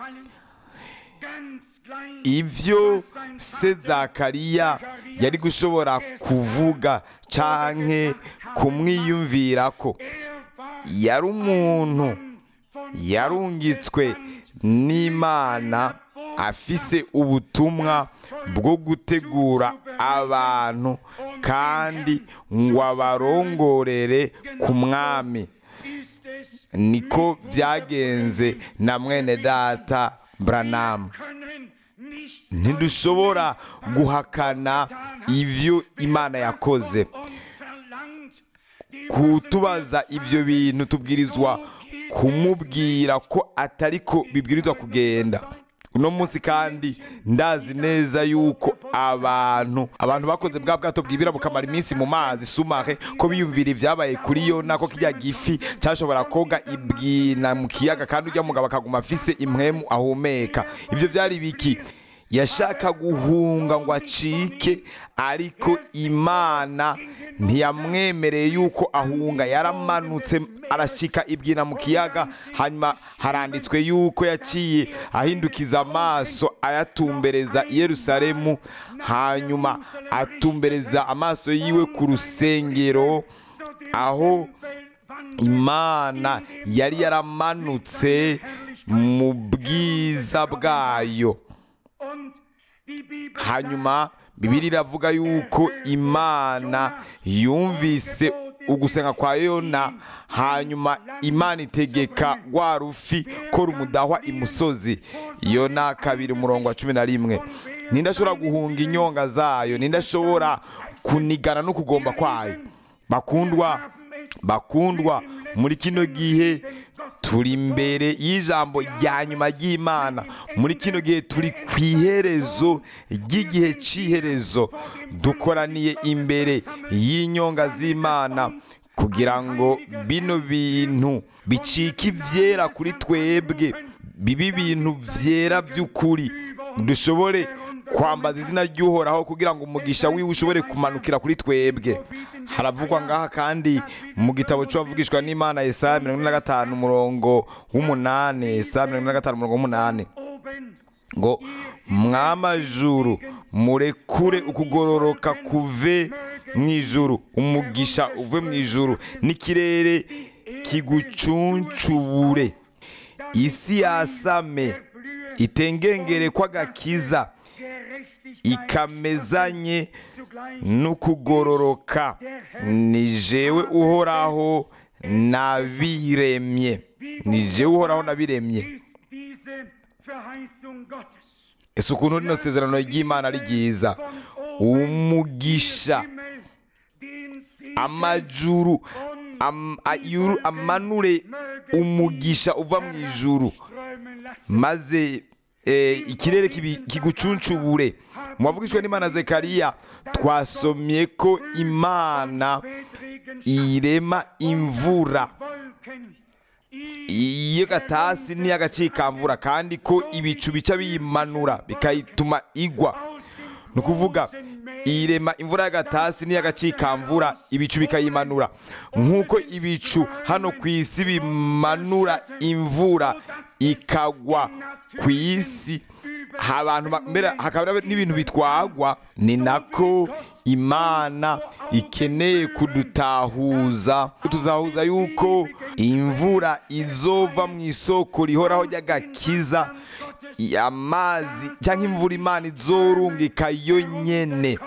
ibyo se zakariya yari gushobora kuvuga canke kumwiyumvira ko yari umuntu yarungitswe n'imana afise ubutumwa bwo gutegura abantu kandi ngo abarongorere ku mwami niko byagenze na mwene data buranamu ntidushobora guhakana ibyo imana yakoze kutubaza ibyo bintu tubwirizwa kumubwira ko atari ko bibwirizwa kugenda uno munsi kandi ndazi neza yuko abantu abantu bakoze bwa bwato bwibira bukamara iminsi mu mazi sumare ko biyumvira ibyabaye kuri yo nako kijya gifi cyashobora koga ibwina mu kiyaga kandi ujya mugabo akaguma afise impwemu ahumeka ibyo byari biki yashaka guhunga ngo acike ariko imana ntiyamwemereye yuko ahunga yaramanutse arashika ibwina mu kiyaga hanyuma haranditswe yuko yaciye ahindukiza amaso ayatumbereza i yerusalemu hanyuma atumbereza amaso yiwe ku rusengero aho imana yari yaramanutse mu bwiza bwayo hanyuma bibiri iravuga yuko imana yumvise ugusenga kwa yona hanyuma imana itegeka rwa rufi ko rumudahwa imusozi yona kabiri umurongo wa cumi na rimwe ninde ashobora guhunga inyonga zayo ninde ashobora kunigana no kugomba kwayo bakundwa bakundwa muri kino gihe turi imbere y'ijambo rya nyuma ry'imana muri kino gihe turi ku iherezo ry'igihe cy'iherezo dukoraniye imbere y'inyonga z'imana kugira ngo bino bintu bicike ibyera kuri twebwe bibe ibintu byera by'ukuri dushobore kwambaza izina ry'uhoraho kugira ngo umugisha wiwe ushobore kumanukira kuri twebwe haravugwa ngaha kandi mu gitabo cy'uwavugishwa n'imana Yesaya mirongo ine na gatanu umurongo w'umunani Yesaya mirongo ine na gatanu umurongo w'umunani ngo mwamajuru murekure ukugororoka kuve mu ijuru umugisha uve mu ijuru n'ikirere kigucuncubure isi yasame itengengere kw'agakiza ikamezanye n'ukugororoka ni jewe uhoraho nabiremye ni jewe uhoraho nabiremye ese ukuntu rino sezerano ry'imana ari ryiza umugisha amajuru amanure umugisha uva mu ijuru maze ikirere kigucuncubure mu bavugishwa n'imana zekariya twasomye ko imana irema imvura iy'agatasi n'iy'agacikamvura kandi ko ibicu bica biyimanura bikayituma igwa ni ukuvuga irema imvura y'agatasi n'iy'agacikamvura ibicu bikayimanura nk'uko ibicu hano ku isi bimanura imvura ikagwa ku isi abantu mbere hakaba n'ibintu bitwagwa ni nako imana ikeneye kudutahuza tuzahuza yuko imvura izova mu isoko rihoraho ry'agakiza amazi cyangwa imvura imana izorungika yo nyene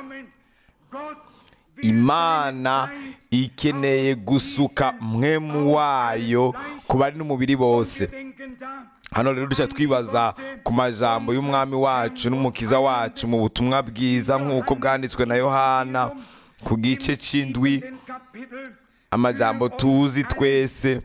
imana ikeneye gusuka mwemu wayo ku bari n'umubiri bose hano rero dushya twibaza ku majambo y'umwami wacu n'umukiza wacu mu butumwa bwiza nk'uko bwanditswe na yohana ku gice cy'indwi amajambo tuzi twese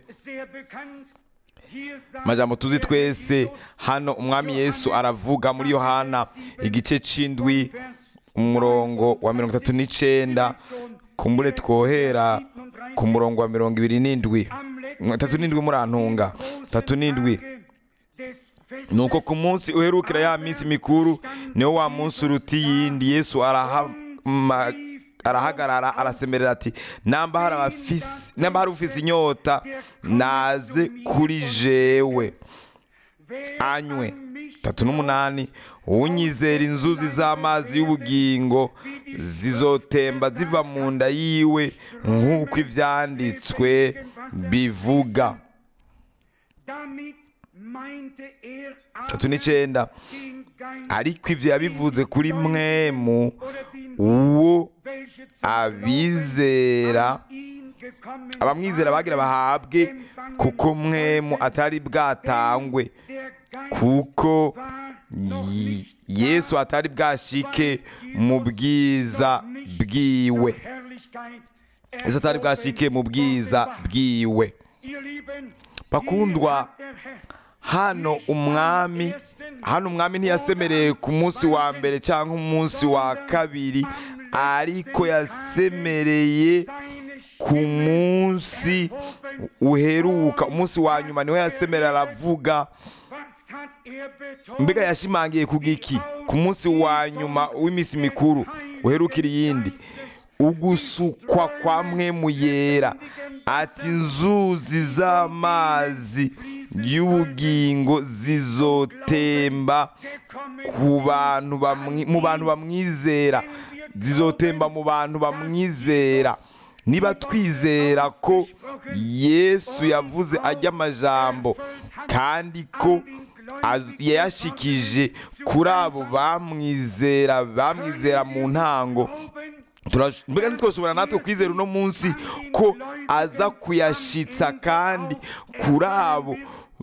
amajambo tuzi twese hano umwami yesu aravuga muri yohana igice cy'indwi umurongo wa mirongo itatu n'icyenda kumbure twohera ku murongo wa mirongo ibiri n'indwi tatu n'indwi murantunga tatu n'indwi nuko ku munsi uherukira ya minsi mikuru niwo wa munsi uruta iyindi yesu arahama arahagarara arasemerera ati namba hari abafisi namba hari ufise inyota naze kuri jewe anywe tatu n'umunani unyizera inzuzi z'amazi y'ubugingo zizotemba ziva mu nda yiwe nk'uko ivyanditswe bivuga tatu n'icenda ariko ivyo yabivuze kuri mwemu uwo abizera abamwizera bagira bahabwe kuko mwemu atari bwatangwe kuko Yi- yesu atari bwashike mu bwiza bwiwe yesu atari bwashike mu bwiza bwiwe bakundwa hano umwami hano umwami ntiyasemereye ku munsi wa mbere cyangwa umunsi wa kabiri ariko yasemereye ku munsi uheruka umunsi wa nyuma niwe yasemerera aravuga mbega yashimangiye ku giki ku munsi wa nyuma w'iminsi mikuru uherukira iyindi ugusukwa kwa mwemu yera ati inzuzi z'amazi y'ubugingo zizotemba ku bantu bamwi- mu bantu bamwizera zizotemba mu bantu bamwizera niba twizera ko yesu yavuze ajya amajambo kandi ko az- yayashikije kuri abo bamwizera bamwizera mu ntango Turash- mbega ntitwashobora natwe kwizera uno munsi ko aza kuyashitsa kandi kuri abo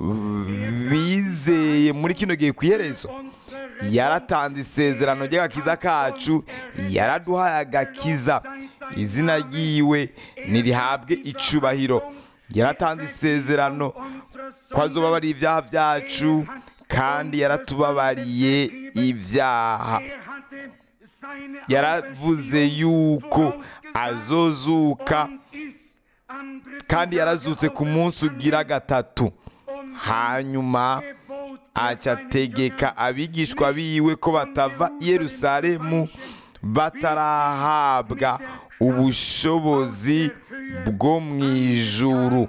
bizeye muri kino gihe ku iherezo yaratanze isezerano ry'agakiza kacu yaraduhaye agakiza izina ryiwe nirihabwe icubahiro yaratanze isezerano ko azobabariye ibyaha byacu kandi yaratubabariye ibyaha yaravuze yuko azozuka kandi yarazutse ku munsi ugira gatatu hanyuma aca ategeka abigishwa biwe ko batava i yerusalemu batarahabwa ubushobozi bwo mu ijuru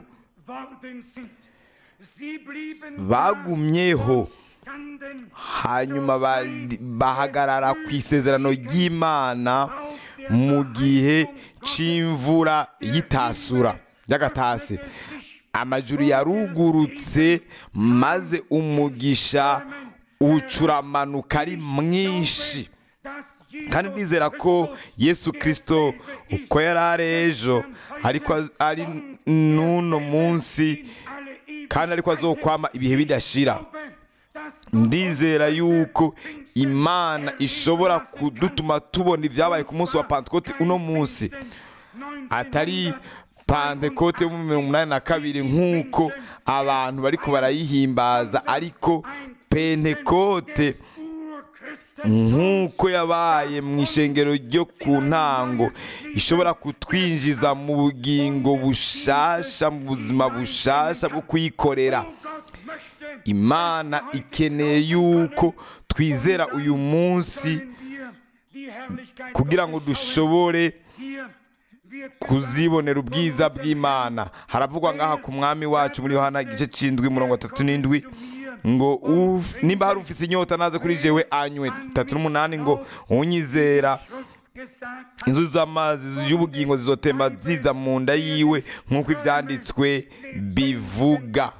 bagumyeho hanyuma bari- bahagarara ku isezerano ry'imana mu gihe c'imvura y'itasura y'agatasi amajuru yarugurutse maze umugisha ucuramanuka ari mwinshi kandi ndizera ko yesu kirisito uko yari ari ejo ariko az- ari n'uno munsi kandi ariko azokwama ibihe bidashira ndizera yuko imana ishobora kudutuma tubona ibyabaye ku munsi wa pantekote uno munsi atari pantekote yo mu mirongo umunani na kabiri nk'uko abantu bariko barayihimbaza ariko pentekote nk'uko yabaye mu ishengero ryo ku ntango ishobora kutwinjiza mu bugingo bushasha mu buzima bushasha bwo kuyikorera imana ikeneye yuko twizera uyu munsi kugira ngo dushobore kuzibonera ubwiza bw'imana haravugwa ngaha ku mwami wacu muri yohana igice c'indwi murongo atatu n'indwi ngo uf- nimba hari ufise inyota naze kuri jewe anywe tatu n'umunani ngo unyizera inzuzi z'amazi y'ubugingo zizotemba ziza mu nda yiwe nk'uko ivyanditswe bivuga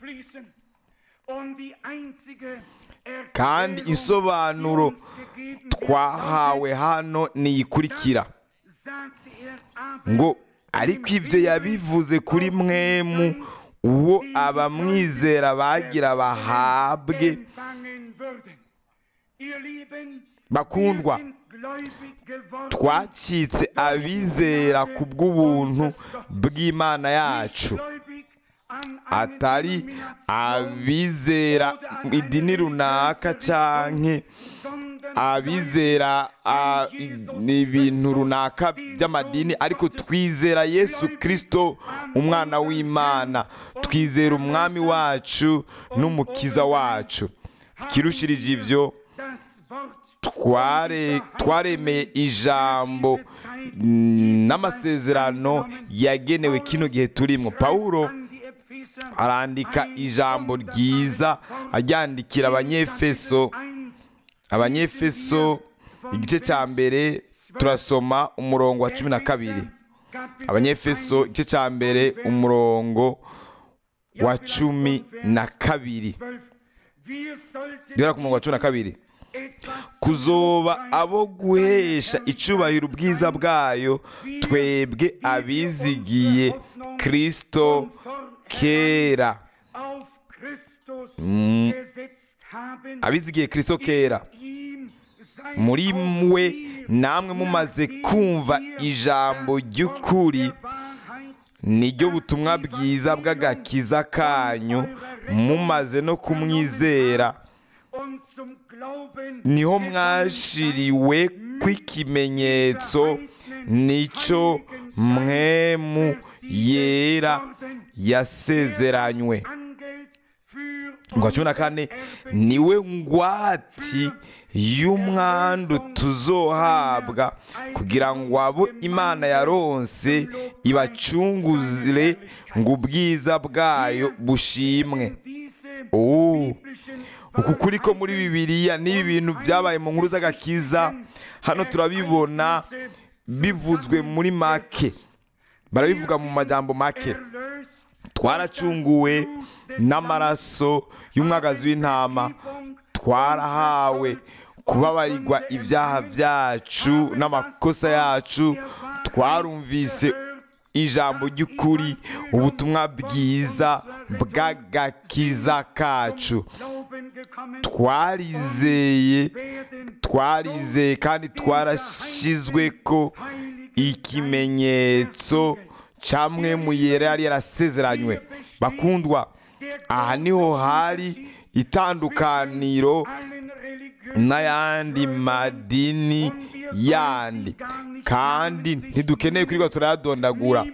kandi insobanuro twahawe hano niyikurikira ngo ariko ibyo yabivuze kuri mwemu uwo abamwizera bagira bahabwe bakundwa twacitse abizera ku bw'ubuntu bw'imana yacu atari abizera idini runaka canke abizera ah, i- ibintu runaka by'amadini ariko twizera yesu kirisito umwana w'imana twizera umwami wacu n'umukiza wacu kirushirije ibyo tware twaremeye ijambo mm, n'amasezerano yagenewe kino gihe turimo pawulo arandika ijambo ryiza aryandikira abanyefeso abanyefeso igice cya mbere turasoma umurongo wa cumi na kabiri abanyefeso igice cya mbere umurongo wa cumi na kabiri duhera ku murongo wa cumi na kabiri kuzoba abo guhesha icubahiro ubwiza bwayo twebwe abizigiye kirisito kera Mm, abizigiye kirisito kera muri mwe namwe mumaze kumva ijambo ry'ukuri niryo butumwa bwiza bw'agakiza kanyu mumaze no kumwizera niho mwashiriwe kw'ikimenyetso nicyo mwemu yera yasezeranywe ngo cumi na kane niwe ngwati y'umwandu tuzohabwa kugira ngo abo imana yaronse ibacunguzire ngo ubwiza bwayo bushimwe Oh. uku kuri ko muri bibiliya n'ibi bintu byabaye mu nkuru z'agakiza hano turabibona bivuzwe muri make barabivuga mu majambo make twaracunguwe n'amaraso y'umwagazi w'intama twarahawe kubabarirwa ibyaha byacu n'amakosa yacu twarumvise ijambo ry'ukuri ubutumwa bwiza bw'agakiza kacu twarizeye twarizeye kandi twarashyizwe ko ikimenyetso camwe mu yera yari yarasezeranywe bakundwa aha niho hari itandukaniro n'ayandi madini yandi kandi ntidukeneye kwirirwa turayadondagura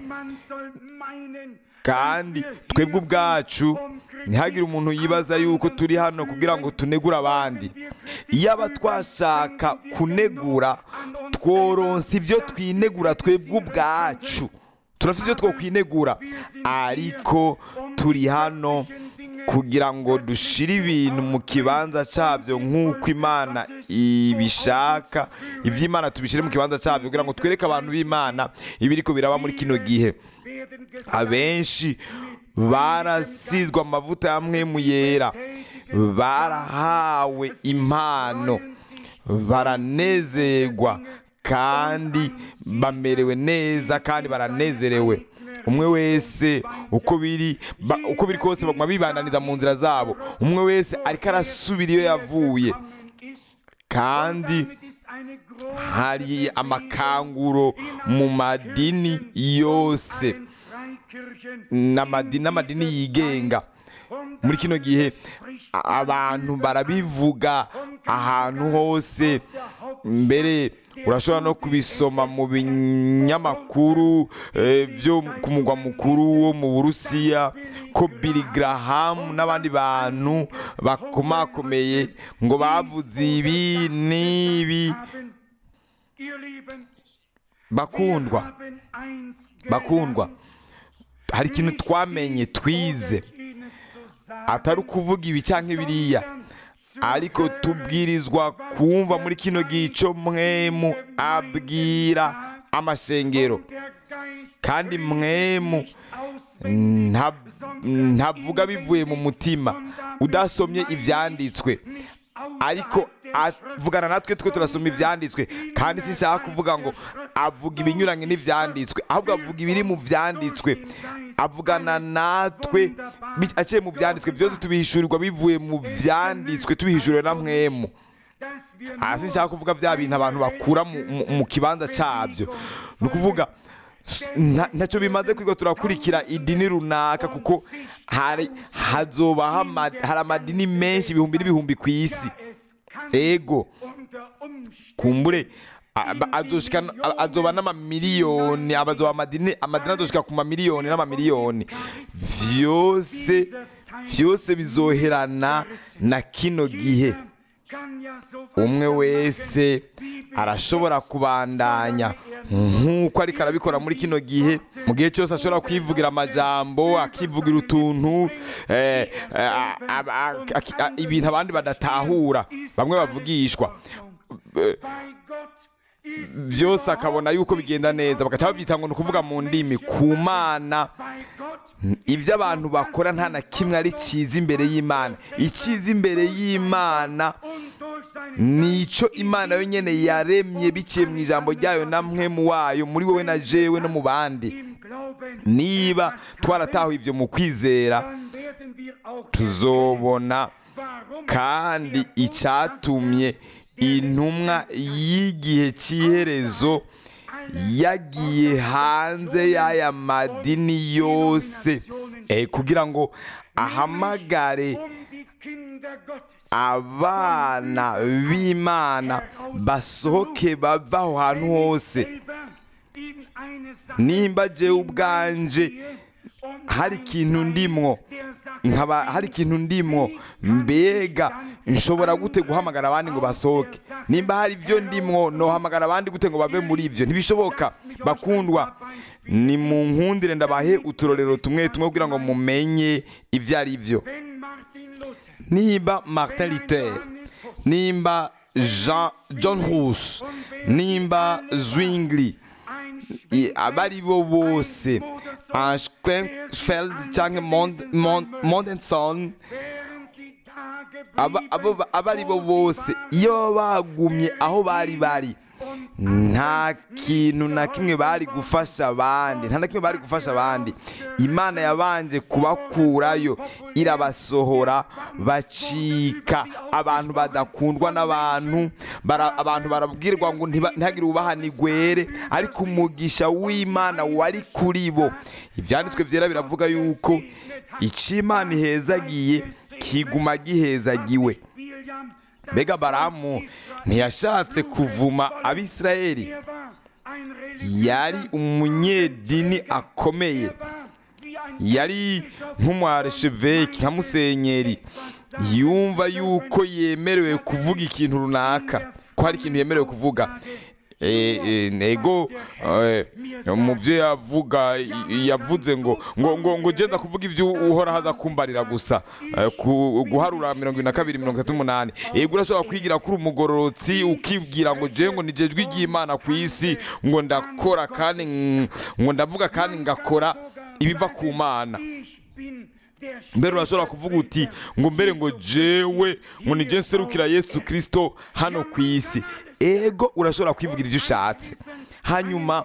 kandi twebwe ubwacu ntihagire umuntu yibaza yuko turi hano kugira ngo tunegure abandi iyo aba twashaka kunegura tworonsa ibyo twinegura twebwe ubwacu turafite ibyo twokwinegura ariko turi hano kugira ngo dushire ibintu mu kibanza cyabyo nk'uko imana ibishaka iby'imana tubishyire mu kibanza cyabyo kugira ngo twereke abantu b'imana ibiri ko biraba muri kino gihe abenshi barasizwe amavuta y'amwe mu yera barahawe impano baranezerwa kandi bamerewe neza kandi baranezerewe umwe wese uko biri ba- uko biri kose baguma bibandaniza mu nzira zabo umwe wese ariko arasubira iyo yavuye kandi hari amakanguro mu madini yose n'amadini n'amadini yigenga muri kino gihe a- abantu barabivuga ahantu hose mbere urashobora no kubisoma mu binyamakuru eh, byo ku mugwa mukuru wo mu burusiya ko Billy Graham n'abandi bantu bakomakomeye ngo bavuze ibi n'ibi bakundwa bakundwa hari ikintu twamenye twize atari ukuvuga ibi cyangwa biriya ariko tubwirizwa kumva muri kino gico mwemu abwira amashengero kandi mwemu nta- ntavuga bivuye mu mutima udasomye ibyanditswe ariko avugana natwe twe turasoma ibyanditswe kandi sinshaka kuvuga ngo avuga ibinyuranye n'ibyanditswe ahubwo avuga ibiri mu byanditswe avugana natwe bi- aciye mu byanditswe byose tubihishurirwa bivuye mu byanditswe tubihishuriwe na mwemu hasi nshaka kuvuga bya bintu abantu bakura mu- mu- mu kibanza cyabyo ni ukuvuga s- nta- ntacyo bimaze kwiga turakurikira idini runaka kuko hari hazobaho ama- hari amadini menshi ibihumbi n'ibihumbi ku isi ego kumbure aba- azoshika a- azoba n'amamiliyoni abazoba amadini amadini azoshika ku mamiliyoni n'amamiliyoni vyose vyose bizoherana na kino gihe umwe wese arashobora kubandanya nk'uko ariko arabikora muri kino gihe mu gihe cyose ashobora kwivugira amajambo akivugira utuntu eh, eh, a- a- a- aki- a- ibintu abandi badatahura bamwe bavugishwa Eh, byose akabona yuko bigenda neza bagaca babyita ngo ni ukuvuga mu ndimi ku mana ibyo abantu bakora nta na kimwe ari cyiza imbere y'imana icyiza imbere y'imana nicyo imana yonyine yaremye biciye mu ijambo ryayo na mwe mu wayo muri wowe na jewe no mu bandi niba twaratahuye ibyo mu kwizera tuzobona kandi icyatumye intumwa y'igihe cy'iherezo yagiye hanze y'aya madini yose eh, kugira ngo ahamagare abana b'imana basohoke bava aho hantu hose nimba jewe ubwanje hari ikintu ndimwo nkaba hari ikintu ndimwo mbega nshobora gute guhamagara abandi ngo basohoke nimba hari ibyo ndimwo nohamagara abandi gute ngo bave muri ibyo ntibishoboka bakundwa ni mu nkundire ndabahe uturorero tumwe tumwe kugira ngo mumenye ibyo ari byo nimba martin luther nimba jean john hus nimba zwingli i- abari bo bose anschenfeld cyangwa Mond- Mond- mondenson aba- abo ba- abari bo bose iyo bagumye aho bari bari nta kintu na kimwe bari gufasha abandi nta na kimwe bari gufasha abandi imana yabanje kubakurayo irabasohora bacika abantu badakundwa n'abantu bara- abantu barabwirwa ngo ntiba- ntihagire ubahanigwere ariko umugisha w'imana wari kuri bo ibyanditswe byera biravuga yuko icyo imana ihezagiye kiguma gihezagiwe mbega baramu ntiyashatse kuvuma abisirayeli yari umunyedini akomeye yari nk'umwaresheveki nka musenyeri yumva yuko yemerewe kuvuga ikintu runaka ko hari ikintu yemerewe kuvuga Eh, eh, nego eh, mu byo yavuga i- yavuze ngo ngo ngo ngo jeza kuvuga ibyo uhora haza kumbarira gusa Eh, ku- guharura mirongo ibiri na kabiri mirongo itatu n'umunani yego urashobora kwigira kuri umugororotsi ukibwira ngo je ngo nije jwi ry'imana ku isi ngo ndakora kandi ng- ngo ndavuga kandi ngakora ibiva ku mana mbere urashobora kuvuga uti ngo mbere ngo jewe ngo nije nserukira yesu kirisito hano ku isi ego urashobora kwivugira ibyo ushatse hanyuma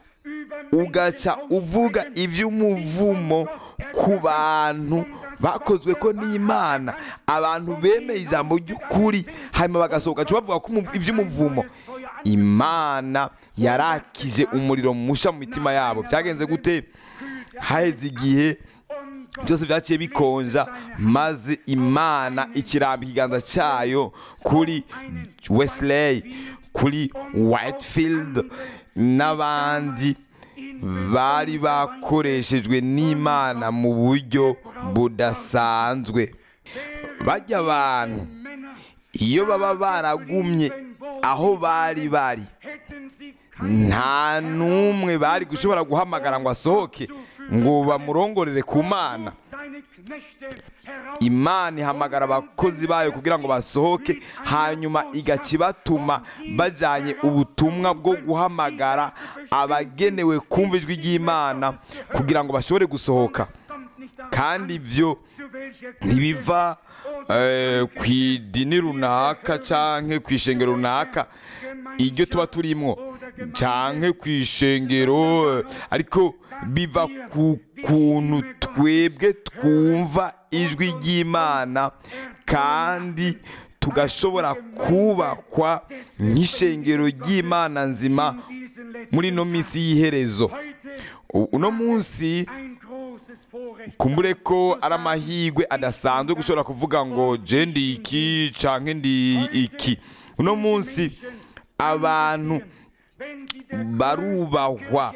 ugaca uvuga iby'umuvumo ku bantu bakozwe ko n'imana abantu bemeye ijambo ry'ukuri hanyuma bagasohoka baca bavuga ko umu- iby'umuvumo imana yarakije umuriro musha mu mitima yabo byagenze gute haheze igihe byose byaciye bikonja maze imana ikiramba ikiganza cyayo kuri wesley kuri whitefield n'abandi bari bakoreshejwe n'imana mu buryo budasanzwe bajya abantu iyo baba baragumye aho bari bari nta n'umwe bari gushobora guhamagara ngo asohoke ngo bamurongorere ku mana imana ihamagara abakozi bayo kugira ngo basohoke hanyuma igaca ibatuma bajyanye ubutumwa bwo guhamagara abagenewe kumva ijwi ry'imana kugira ngo bashobore gusohoka kandi ibyo ntibiva eh, ku idini runaka cyangwa ku ishengero runaka iryo tuba turimo cyangwa ku ishengero eh, ariko biva ku kuntu twebwe twumva ijwi ry'imana kandi tugashobora kubakwa nk'ishengero ry'imana nzima muri ino minsi y'iherezo U- uno munsi kumbure ko ari amahirwe adasanzwe gushobora kuvuga ngo je ndi iki canke ndi iki uno munsi abantu barubahwa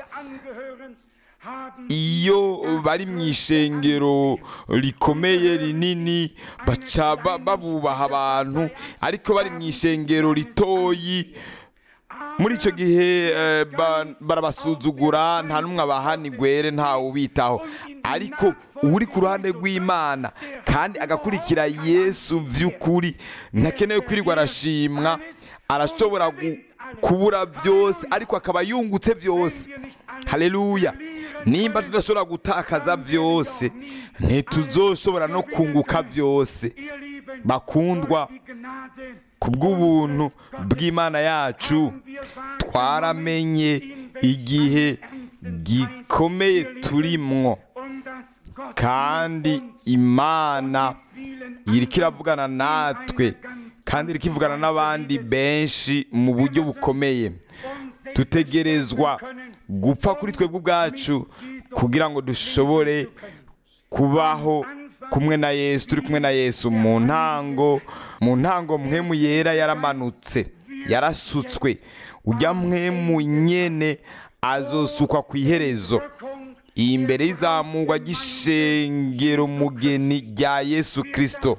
iyo bari mu ishengero rikomeye rinini baca ba- babubaha abantu ariko bari mu ishengero ritoyi muri icyo gihe eh, ba- barabasuzugura nta n'umwe abahana igwere ntawe ubitaho ariko uri ku ruhande rw'imana kandi agakurikira yesu by'ukuri ntakenewe kwirirwa arashimwa arashobora gu- kubura byose ariko akaba yungutse byose haleluya nimba tudashobora gutakaza byose ntituzoshobora no kunguka byose bakundwa ku bw'ubuntu bw'imana yacu twaramenye igihe gikomeye turimwo kandi imana iriko iravugana natwe kandi iriko ivugana n'abandi benshi mu buryo bukomeye dutegerezwa gupfa kuri twebwe ubwacu kugira ngo dushobore kubaho kumwe na yesu turi kumwe na yesu mu ntango mu ntango mwemu yera yaramanutse yarasutswe ujya mwemu nyene azosukwa ku iherezo imbere y'izamurwa ry'ishengero mugeni rya yesu kirisito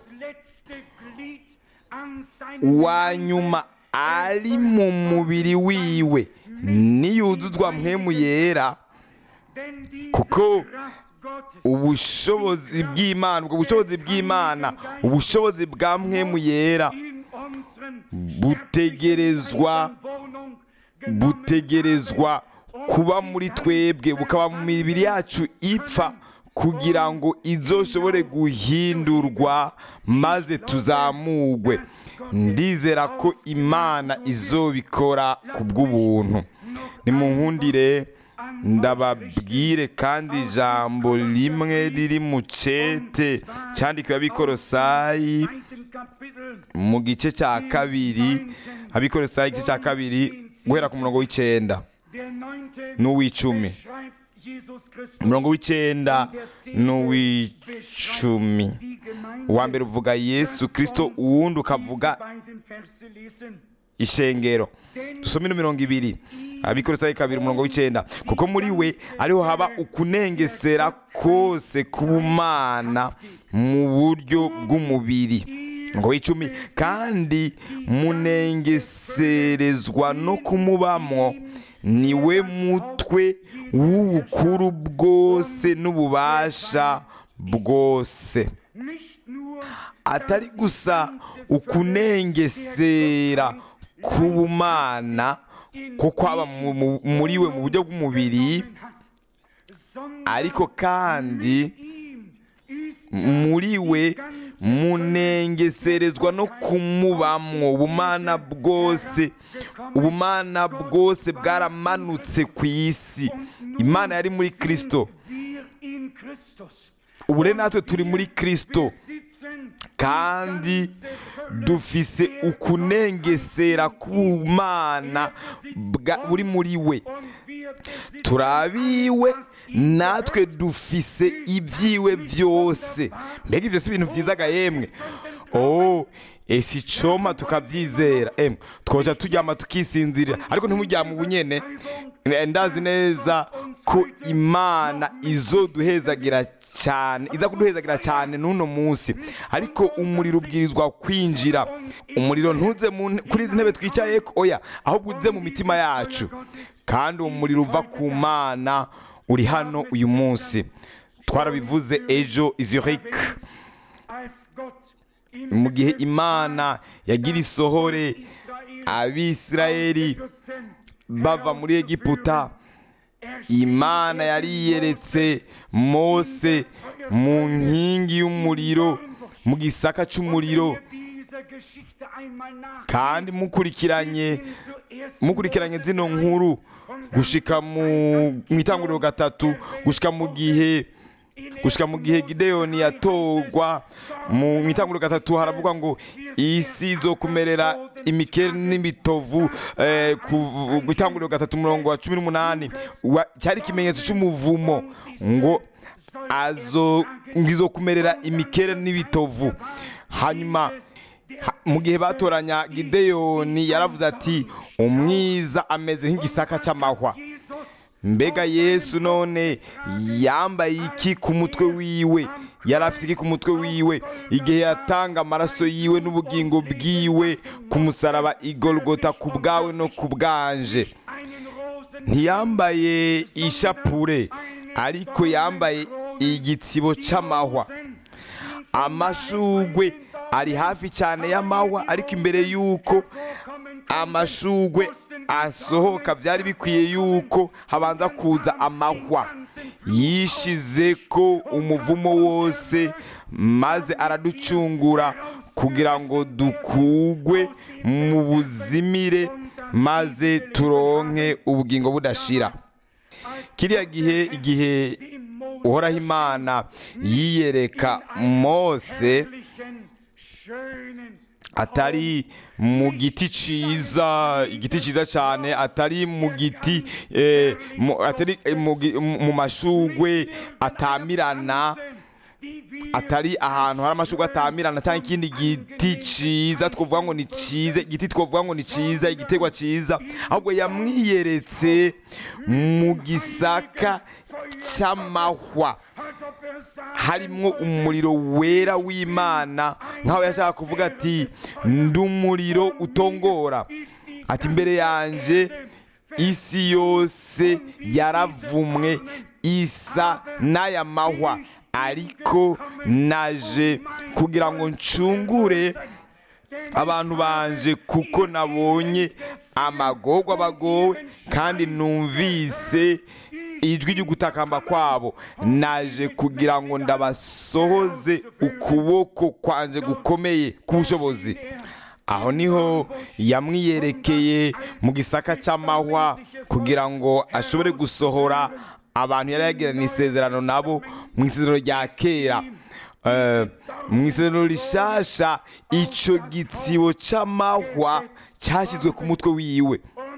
uwa nyuma ari mu mubiri wiwe niyuzuzwa mwemu yera kuko ubushobozi bw'imana ubwo bushobozi bw'imana ubushobozi bwa mwemu yera butegerezwa butegerezwa kuba muri twebwe bukaba mu mibiri yacu ipfa kugira ngo izoshobore guhindurwa maze tuzamugwe ndizera ko imana izobikora ku bw'ubuntu nimunkundire ndababwire kandi ijambo rimwe riri mu cete cyandikiwe abikorosayi mu gice cya kabiri abikorosayi igice cya kabiri guhera ku murongo w'icyenda n'uw'icumi umurongo w'icyenda n'uw'icumi uwa mbere uvuga yesu kirisito uwundi ukavuga ishengero dusome ino mirongo ibiri abikorosayi kabiri umurongo w'icyenda kuko muri we ariho haba ukunengesera kose k'ubumana mu buryo bw'umubiri ngo w'icumi kandi munengeserezwa no kumubamwo niwe mutwe w'ubukuru bwose n'ububasha bwose atari gusa ukunengesera k'ubumana ko kwaba mu- mu- muri we mu buryo bw'umubiri ariko kandi muri we munengeserezwa no kumubamwo ubumana bwose ubumana bwose bwaramanutse ku isi imana yari muri kirisito ubu rero natwe turi muri kirisito kandi dufise ukunengesera k'ubumana bwa- buri muri we turabiwe natwe dufise ibyiwe byose mbega ibyo si ibintu byizaga yemwe oh ese icoma tukabyizera emwe twoja turyama tukisinzirira ariko ntimuryame ubunyene Eh, ndazi neza ko imana izoduhezagira cyane iza kuduhezagira cyane n'uno munsi ariko umuriro ubwirizwa kwinjira umuriro ntuze mu nte- kuri izi ntebe twicaye oya ahubwo uze mu mitima yacu kandi uwo muriro uva ku mana uri hano uyu munsi twarabivuze ejo izurike mu gihe imana yagira isohore abisirayeli bava muri egiputa imana yari yiyeretse mose mu nkingi y'umuriro mu gisaka cy'umuriro kandi mukurikiranye mukurikiranye zino nkuru gushika mu mu itanguriro gatatu gushika mu gihe gushika mu gihe gideyoni yatorwa mu itanguriro gatatu haravuga ngo isi izokumerera imikere n'imitovu eh, ku ku itanguriro gatatu umurongo wa cumi n'umunani wa- cyari ikimenyetso cy'umuvumo ngo azo ngo izokumerera imikere n'ibitovu hanyuma Ha- mu gihe batoranya gideyoni yaravuze ati umwiza ameze nk'igisaka cy'amahwa mbega yesu none yambaye iki ku mutwe wiwe yari afite iki ku mutwe wiwe igihe yatanga amaraso yiwe n'ubugingo bwiwe ku musaraba igorogota ku bwawe no ku bwanje ntiyambaye ishapure ariko yambaye igitsibo cy'amahwa amashugwe ari hafi cyane y'amahwa ariko imbere y'uko amashugwe asohoka byari bikwiye yuko habanza kuza amahwa yishize ko umuvumo wose maze araducungura kugira ngo dukugwe mu buzimire maze turonke ubugingo budashira kiriya gihe igihe uhoraho imana yiyereka mose atari mu giti ciza igiti ciza cyane atari mu giti eh, mu- atari eh, mu gi- mu mashugwe atamirana atari ahantu hari amashugwe atamirana cyangwa ikindi giti ciza twavuga ngo ni ciza igiti twavuga ngo ni ciza igiterwa ciza ahubwo yamwiyeretse mu gisaka cy'amahwa harimwo umuriro wera w'imana nk'aho yashaka kuvuga ati ndi umuriro utongora ati imbere yanjye isi yose yaravumwe isa n'aya mahwa ariko naje kugira ngo ncungure abantu banje kuko nabonye amagorwa bagowe kandi numvise ijwi ry'ugutakamba kwabo naje kugira ngo ndabasohoze ukuboko kwanje gukomeye k'ubushobozi aho niho yamwiyerekeye mu gisaka cy'amahwa kugira ngo ashobore gusohora abantu yari yagiranye isezerano nabo mu isezerano rya kera Eh, mu isezerano rishasha icyo gitsibo cy'amahwa cyashyizwe ku mutwe wiwe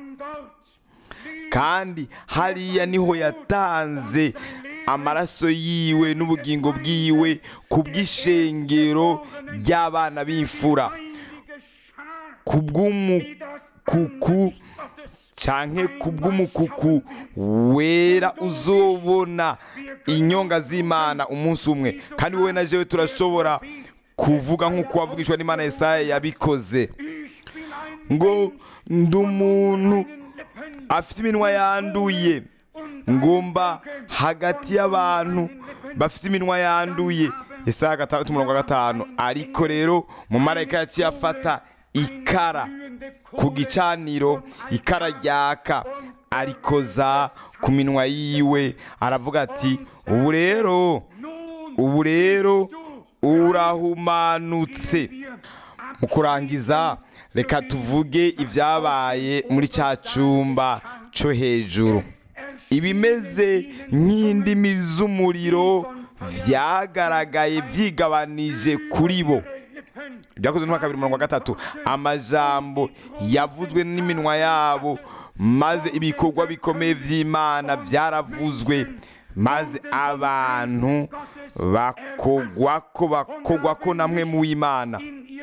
kandi hariya niho yatanze amaraso yiwe n'ubugingo bwiwe ku bw'ishengero ry'abana b'imfura ku bw'umukuku canke ku bw'umukuku wera uzobona inyonga z'imana umunsi umwe kandi wowe na jewe turashobora kuvuga nk'uko wavugishwa n'imana yesaya yabikoze ngo ndi umuntu afite iminwa yanduye ngomba hagati y'abantu bafite iminwa yanduye isaha gatandatu umurongo wa gatanu ariko rero mu marayika yaciye afata ikara ku gicaniro ikara ryaka arikoza ku minwa yiwe aravuga ati ubu rero ubu rero urahumanutse mu kurangiza reka tuvuge ibyabaye muri cya cyumba cyo hejuru ibimeze nk'indimi z'umuriro byagaragaye byigabanije kuri bo byakozwe n'umwaka kabiri mirongo gatatu amajambo yavuzwe n'iminwa yabo maze ibikorwa bikomeye by'imana byaravuzwe maze abantu bakogwa ko bakogwa ko namwe mu w'imana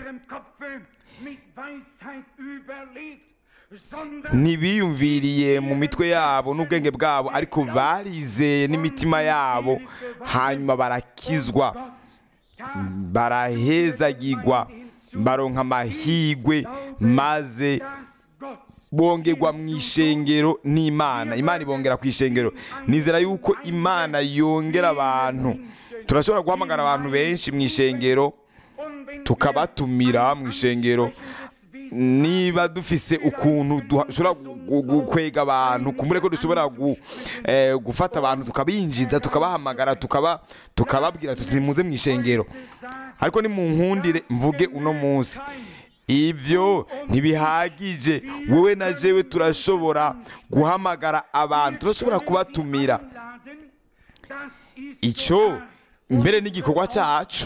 ntibiyumviriye mu mitwe yabo n'ubwenge bwabo ariko barizeye n'imitima yabo hanyuma barakizwa barahezagirwa baronka amahigwe maze bongerwa mu ishengero n'imana imana ibongera ku ishengero nizera yuko imana yongera abantu turashobora guhamagara abantu benshi mu ishengero tukabatumira mu ishengero niba dufise ukuntu dushobora gukwega abantu kumure ko dushobora gufata abantu tukabinjiza tukabahamagara tukababwira tuti muze mu ishengero ariko ni mu nkundire mvuge uno munsi ibyo ntibihagije wowe na jewe turashobora guhamagara abantu turashobora kubatumira icyo mbere n'igikorwa cyacu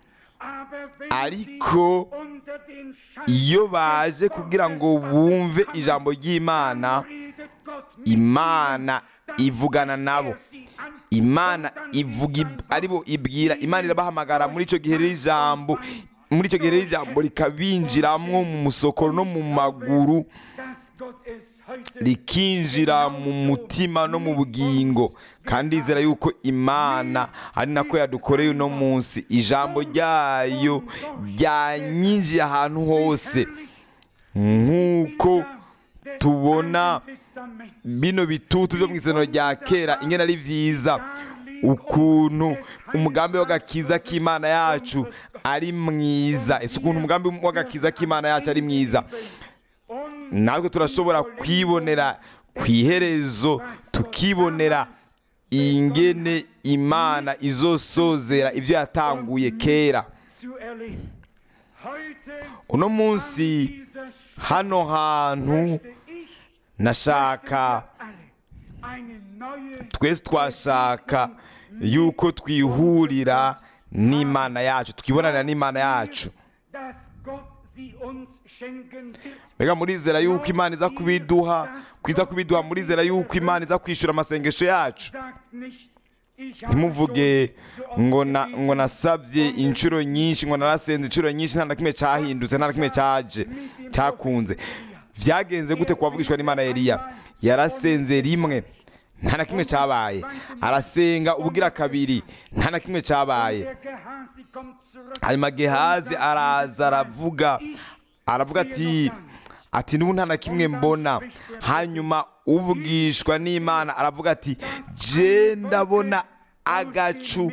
ariko iyo baje kugira ngo bumve ijambo ry'imana imana ivugana nabo imana ivuga aribo ibwira imana irabahamagara muri icyo gihe n'ijambo muri icyo gihe rero ijambo rikabinjiramo mu musokoro no mu maguru dass Gott es heute rikinjira mu mutima no mu bugingo kandi izera yuko imana ari nako yadukoreye uno munsi ijambo ryayo ryanyinjiye ahantu hose nk'uko tubona Testament bino bitutu byo mu isano rya kera ingene ari byiza ukuntu umugambi w'agakiza k'imana yacu ari mwiza ese ukuntu umugambi w'agakiza k'imana yacu ari mwiza und natwe turashobora kwibonera ku iherezo tukibonera ingene imana izosozera ibyo yatanguye kera zu erleben. Heute uno munsi dieser hano hantu möchte ich nashaka alle eine neue twese twashaka yuko twihurira n'imana yacu twibonanira n'imana yacu dass Gott sie uns schenken wird. mbega murizera yuko imana iza kubiduha kwiza kubiduha murizera yuko imana iza kwishyura amasengesho yacu Sagt nicht, ich habe ntimuvuge schon so oft ngo na gebetet, ngo nasabye inshuro nyinshi ngo narasenze inshuro nyinshi nta na kimwe cyahindutse nta na kimwe cyaje cyakunze byagenze gute kuwavugishwa n'imana ya Eliya yarasenze rimwe nta na kimwe cyabaye arasenga ubugira kabiri nta na kimwe cyabaye der Gehasi kommt zurück. hanyuma gehazi araza aravuga aravuga ati ati n'ubu nta na kimwe mbona hanyuma uvugishwa n'imana aravuga ati je ndabona agacu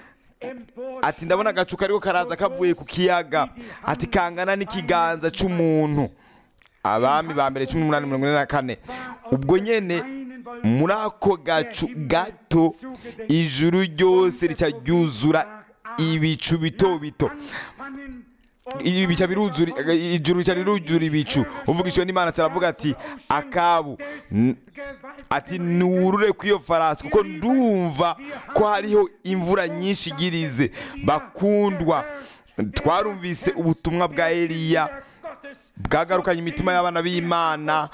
Empor ati ndabona agacu kariko karaza kavuye ku kiyaga ati kangana n'ikiganza c'umuntu abami ba mbere cumi n'umunani mirongo ine na kane ubwo nyene muri ako gacu gato ijuru ryose rica ryuzura ibicu bito bito anfangen und ibi bica biruzura ijuru rica riruzura ibicu uvugishwa n'imana aravuga ati akabu n- Gewalt ati nurure kw'iyo farasi kuko ndumva ko hariho imvura nyinshi igirize bakundwa twarumvise ubutumwa bwa eliya Gottes bwagarukanye imitima y'abana b'imana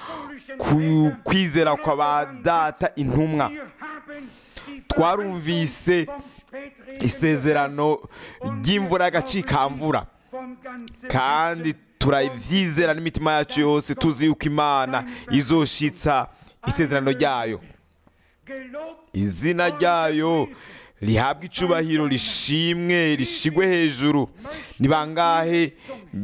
ku kwizera kwa ba data intumwa Wir haben die twarumvise vom Spätregen isezerano ry'imvura y'agacikamvura von ganzem kandi turabyizera n'imitima yacu yose tuzi yuko imana izoshitsa isezerano ryayo gelobt izina ryayo rihabwa icubahiro rishimwe rishigwe hejuru ni bangahe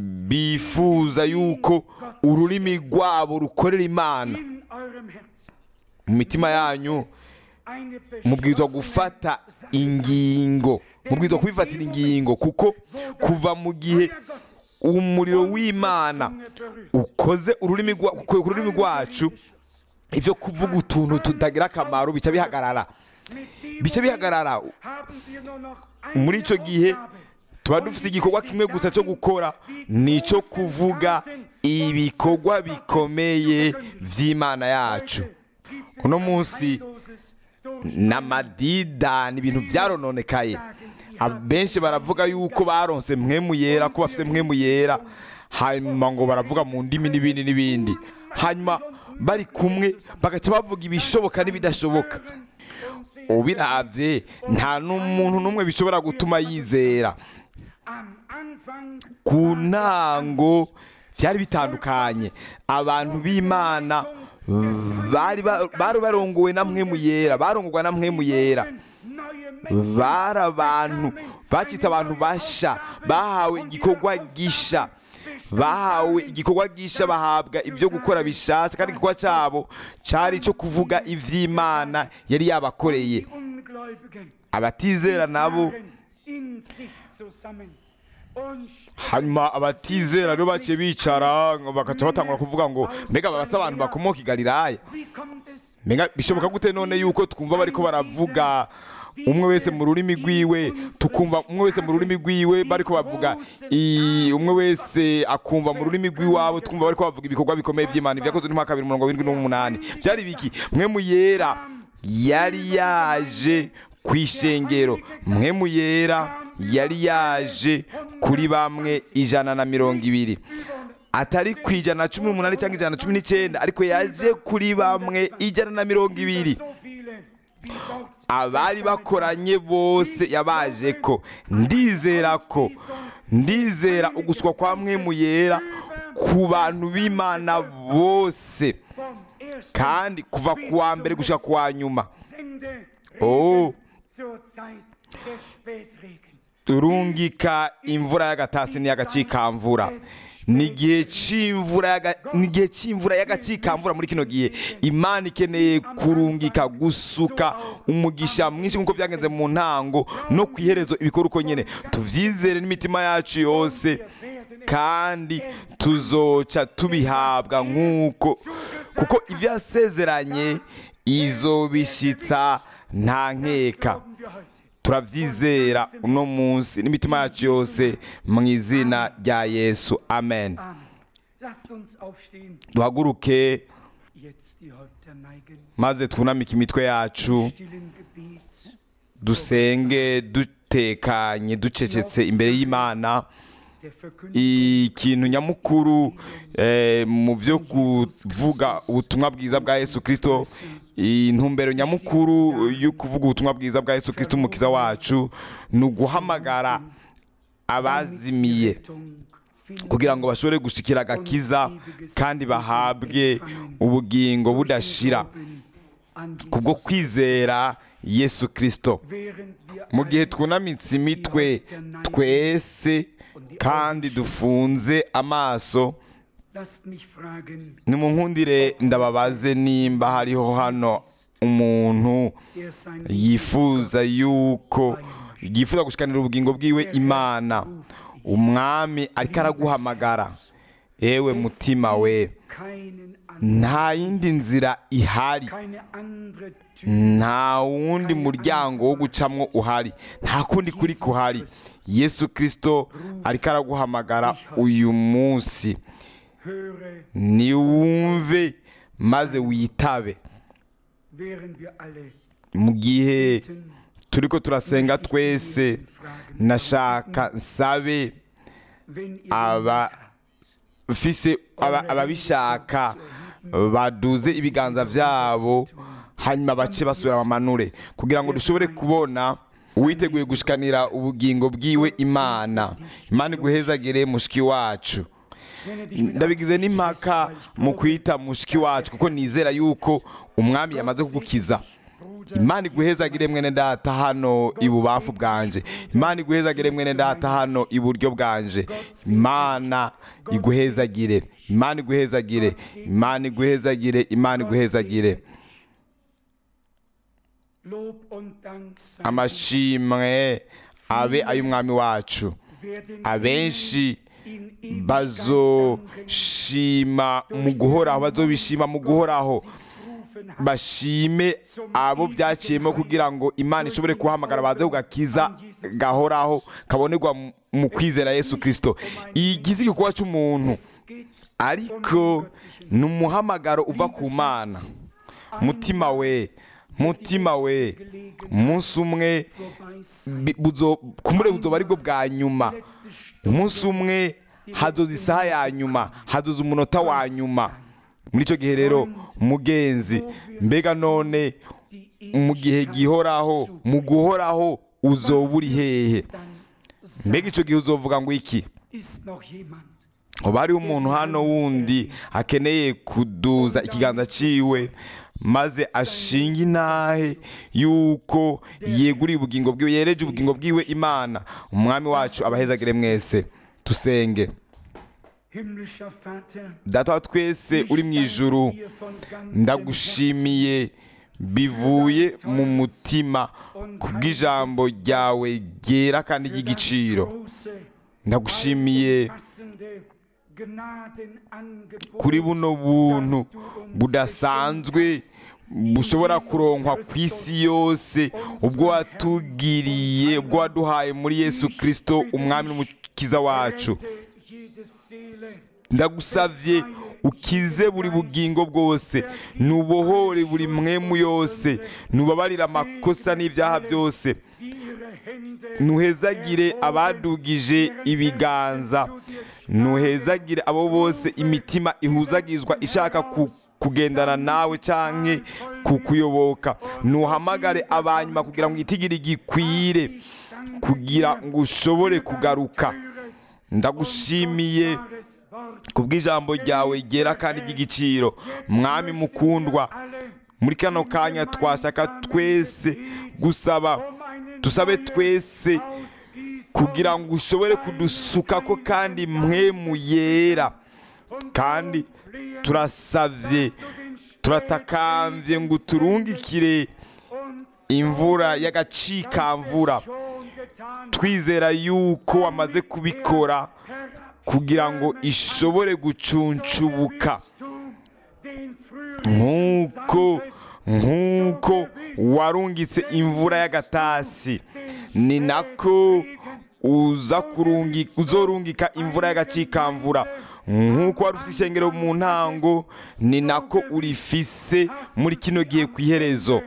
bifuza yuko ururimi rwabo rukorera imana in eurem Herzen mu mitima yanyu eine mubwirizwa beschlossene gufata ingingo mubwirizwa kubifatira ingingo kuko kuva mu gihe umuriro w'imana Zunge berührt. ukoze ururimi rwa- ku ku rurimi rwacu ibyo kuvuga utuntu tutagira akamaro bica bihagarara Mit dem bica bihagarara haben wir nur noch eine muri icyo gihe Aufgabe. tuba dufite igikorwa kimwe gusa cyo gukora ni icyo kuvuga ibikorwa bikomeye by'imana yacu Gibt es uno ein munsi heilloses Durchstehen. n'amadida ni ibintu byarononekaye abenshi baravuga yuko baronse mwemu yera ko bafite mwemu yera hanyuma ngo baravuga mu ndimi n'ibindi n'ibindi hanyuma bari kumwe bagaca bavuga ibishoboka n'ibidashoboka ubiravye nta n'umuntu n'umwe bishobora gutuma yizera Am Anfang ku ntango byari bitandukanye abantu b'imana bari ba- bari barongowe na mwemu yera barongorwa na mwemu yera neue Menschen bari abantu bacitse abantu basha bahawe igikorwa gisha bahawe igikorwa gisha bahabwa ibyo gukora bishasha kandi igikorwa cyabo cyari icyo kuvuga iby'imana yari yabakoreye die Ungläubigen abatizera nabo waren in sich zusammen und hanyuma abatizera rero baciye bicara bagaca batangura kuvuga ngo mbega babasa abantu bakomoka i galilaya wie kommt es mbega bishoboka gute none yuko twumva bariko baravuga umwe wese mu rurimi rwiwe tukumva umwe wese mu rurimi rwiwe bariko bavuga i- umwe wese akumva mu rurimi rw'iwabo twumva bariko bavuga ibikorwa bikomeye by'imana ibyakozwe n'umwaka bibiri mirongo irindwi n'umunani byari biki mwe mu yera yari yaje ku ishengero mwe mu yera yari yaje kuri bamwe ijana na mirongo ibiri atari ku ijana na cumi n'umunani cyangwa ijana na cumi n'icyenda ariko yaje kuri bamwe ijana na mirongo ibiri so viele wie dort abari bakoranye bose yabaje ko ndizera ko ndizera uguswa kwa mwemu yera ku bantu b'imana bose vom ersten kandi kuva ku wa mbere gushyira ku wa nyuma Sende Oh. zur Zeit des Spätregens. turungika imvura y'agatasi n'iy'agacikamvura ni igihe cy'imvura y'aga- ni igihe cy'imvura y'agacikamvura muri kino gihe imana ikeneye kurungika gusuka umugisha mwinshi nk'uko byagenze mu ntango no ku iherezo ibikora uko nyine tubyizere n'imitima yacu yose kandi tuzoca tubihabwa nk'uko kuko ibyo yasezeranye izobishyitsa nta nkeka Glauben wir heute. turabyizera uno munsi n'imitima yacu yose mu izina rya yesu amen Amen. Lasst uns aufstehen, duhaguruke jetzt die Häupter neigen, maze twunamike imitwe yacu stillen Gebet. dusenge dutekanye ducecetse imbere y'imana Der Verkündigung ikintu nyamukuru eh, mu byo kuvuga ubutumwa bwiza bwa yesu kirisito intumbero nyamukuru yo kuvuga ubutumwa bwiza bwa yesu kirisito umukiza wacu ni uguhamagara abazimiye kugira ngo bashobore gushikira agakiza kandi bahabwe ubugingo budashira kubwo kwizera yesu kirisito mu gihe twunamitse imitwe twese kandi dufunze amaso nimunkundire ndababaze nimba hariho hano umuntu yifuza yuko yifuza gushikanira ubugingo bwiwe imana umwami ariko araguhamagara ewe mutima we nta yindi nzira ihari nta wundi muryango wo gucamwo uhari nta kundi kuri kuhari yesu kirisito ariko araguhamagara uyu munsi niwumve maze witabe mu gihe turi ko turasenga twese nashaka nsabe abafise aba- ababishaka baduze ibiganza byabo hanyuma bace basubira bamanure kugira ngo dushobore kubona uwiteguye gushikanira ubugingo bwiwe imana imana iguhezagire mushiki wacu ndabigize n'impaka mu kwita mushiki wacu kuko nizera yuko umwami yamaze kugukiza imana iguhezagire mwene data hano ibubamfu bwanje imana iguhezagire mwene data hano iburyo bwanje imana iguhezagire imana iguhezagire imana iguhezagire imana iguhezagire amashimwe abe ay'umwami wacu abenshi bazoshima mu guhoraho bazobishima mu guhoraho bashime abo byaciyemo kugira ngo imana ishobore kubahamagara baze kugakiza gahoraho kabonerwa mu- mu kwizera yesu kirisito igize igikorwa cy'umuntu ariko ni umuhamagaro uva ku mana mutima we mutima we umunsi umwe bi- buzo- kumure buzoba aribwo bwa nyuma umunsi umwe hazoza isaha ya nyuma hazoza umunota wa nyuma muri icyo gihe rero mugenzi mbega none mu gihe gihoraho mu guhoraho uzoba uri hehe mbega icyo gihe uzovuga ngo iki uba hariho umuntu hano wundi akeneye kuduza ikiganza ciwe maze ashinga intahe yuko yeguriye ubugingo bwiwe yereje ubugingo bwiwe imana umwami wacu abahezagire mwese dusenge data wa twese uri mu ijuru ndagushimiye bivuye mu mutima kubw'ijambo ryawe ryera kandi ry'igiciro ndagushimiye kuri buno buntu budasanzwe bushobora kuronkwa ku isi yose ubwo watugiriye ubwo waduhaye muri yesu kirisito umwami n'umukiza wacu ndagusavye ukize buri bugingo bwose nubohore buri mwemu yose nubabarire amakosa n'ibyaha byose nuhezagire abadugije ibiganza nuhezagire abo bose imitima ihuzagizwa ishaka ku- kugendana nawe canke kukuyoboka ntuhamagare abanyuma kugira ngo itigire gikwire kugira ngo ushobore kugaruka ndagushimiye kubw'ijambo ryawe ryera kandi ry'igiciro mwami mukundwa muri kano kanya twashaka twese gusaba dusabe twese kugira ngo ushobore kudusukako kandi mwemu yera kandi turasavye turatakambye ngo uturungikire imvura y'agacikamvura twizera yuko wamaze kubikora kugira ngo ishobore gucuncubuka nk'uko nk'uko warungitse imvura y'agatasi ni nako uza kurungi uzorungika imvura y'agacikamvura nk'uko wari ufite ishengero mu ntango ni nako urifise muri kino gihe ku iherezo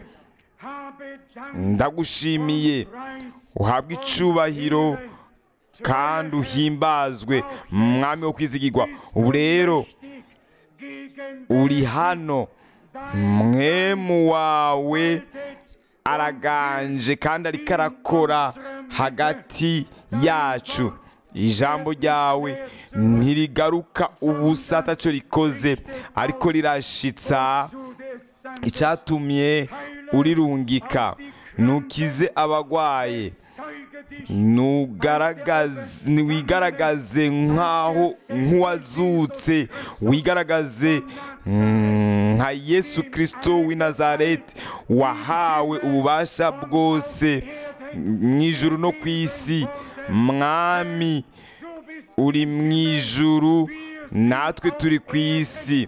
ndagushimiye uhabwe icubahiro kandi uhimbazwe mwami wo kwizigirwa ubu rero uri hano mwemu wawe araganje kandi ariko arakora hagati yacu ijambo ryawe ntirigaruka ubusa atacyo rikoze ariko rirashitsa icyatumye urirungika ntukize abagwaye wigaragaze nk'aho nk'uwazutse wigaragaze nka yesu kirisito w'i nazareti wahawe ububasha bwose mu ijuru no ku isi mwami uri mu ijuru natwe turi ku isi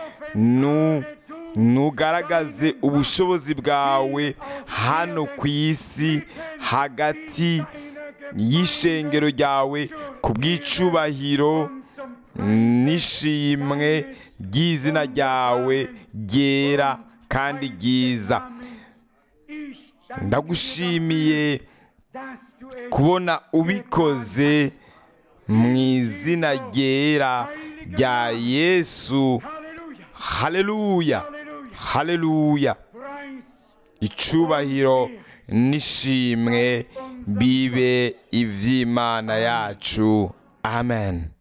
nugaragaze ubushobozi bwawe hano ku isi hagati y'ishengero ryawe ku bw'icubahiro n'ishimwe ry'izina ryawe ryera kandi ryiza ndagushimiye kubona ubikoze mu izina ryera rya yesu haleluya haleluya icubahiro n'ishimwe bibe iby'imana yacu amen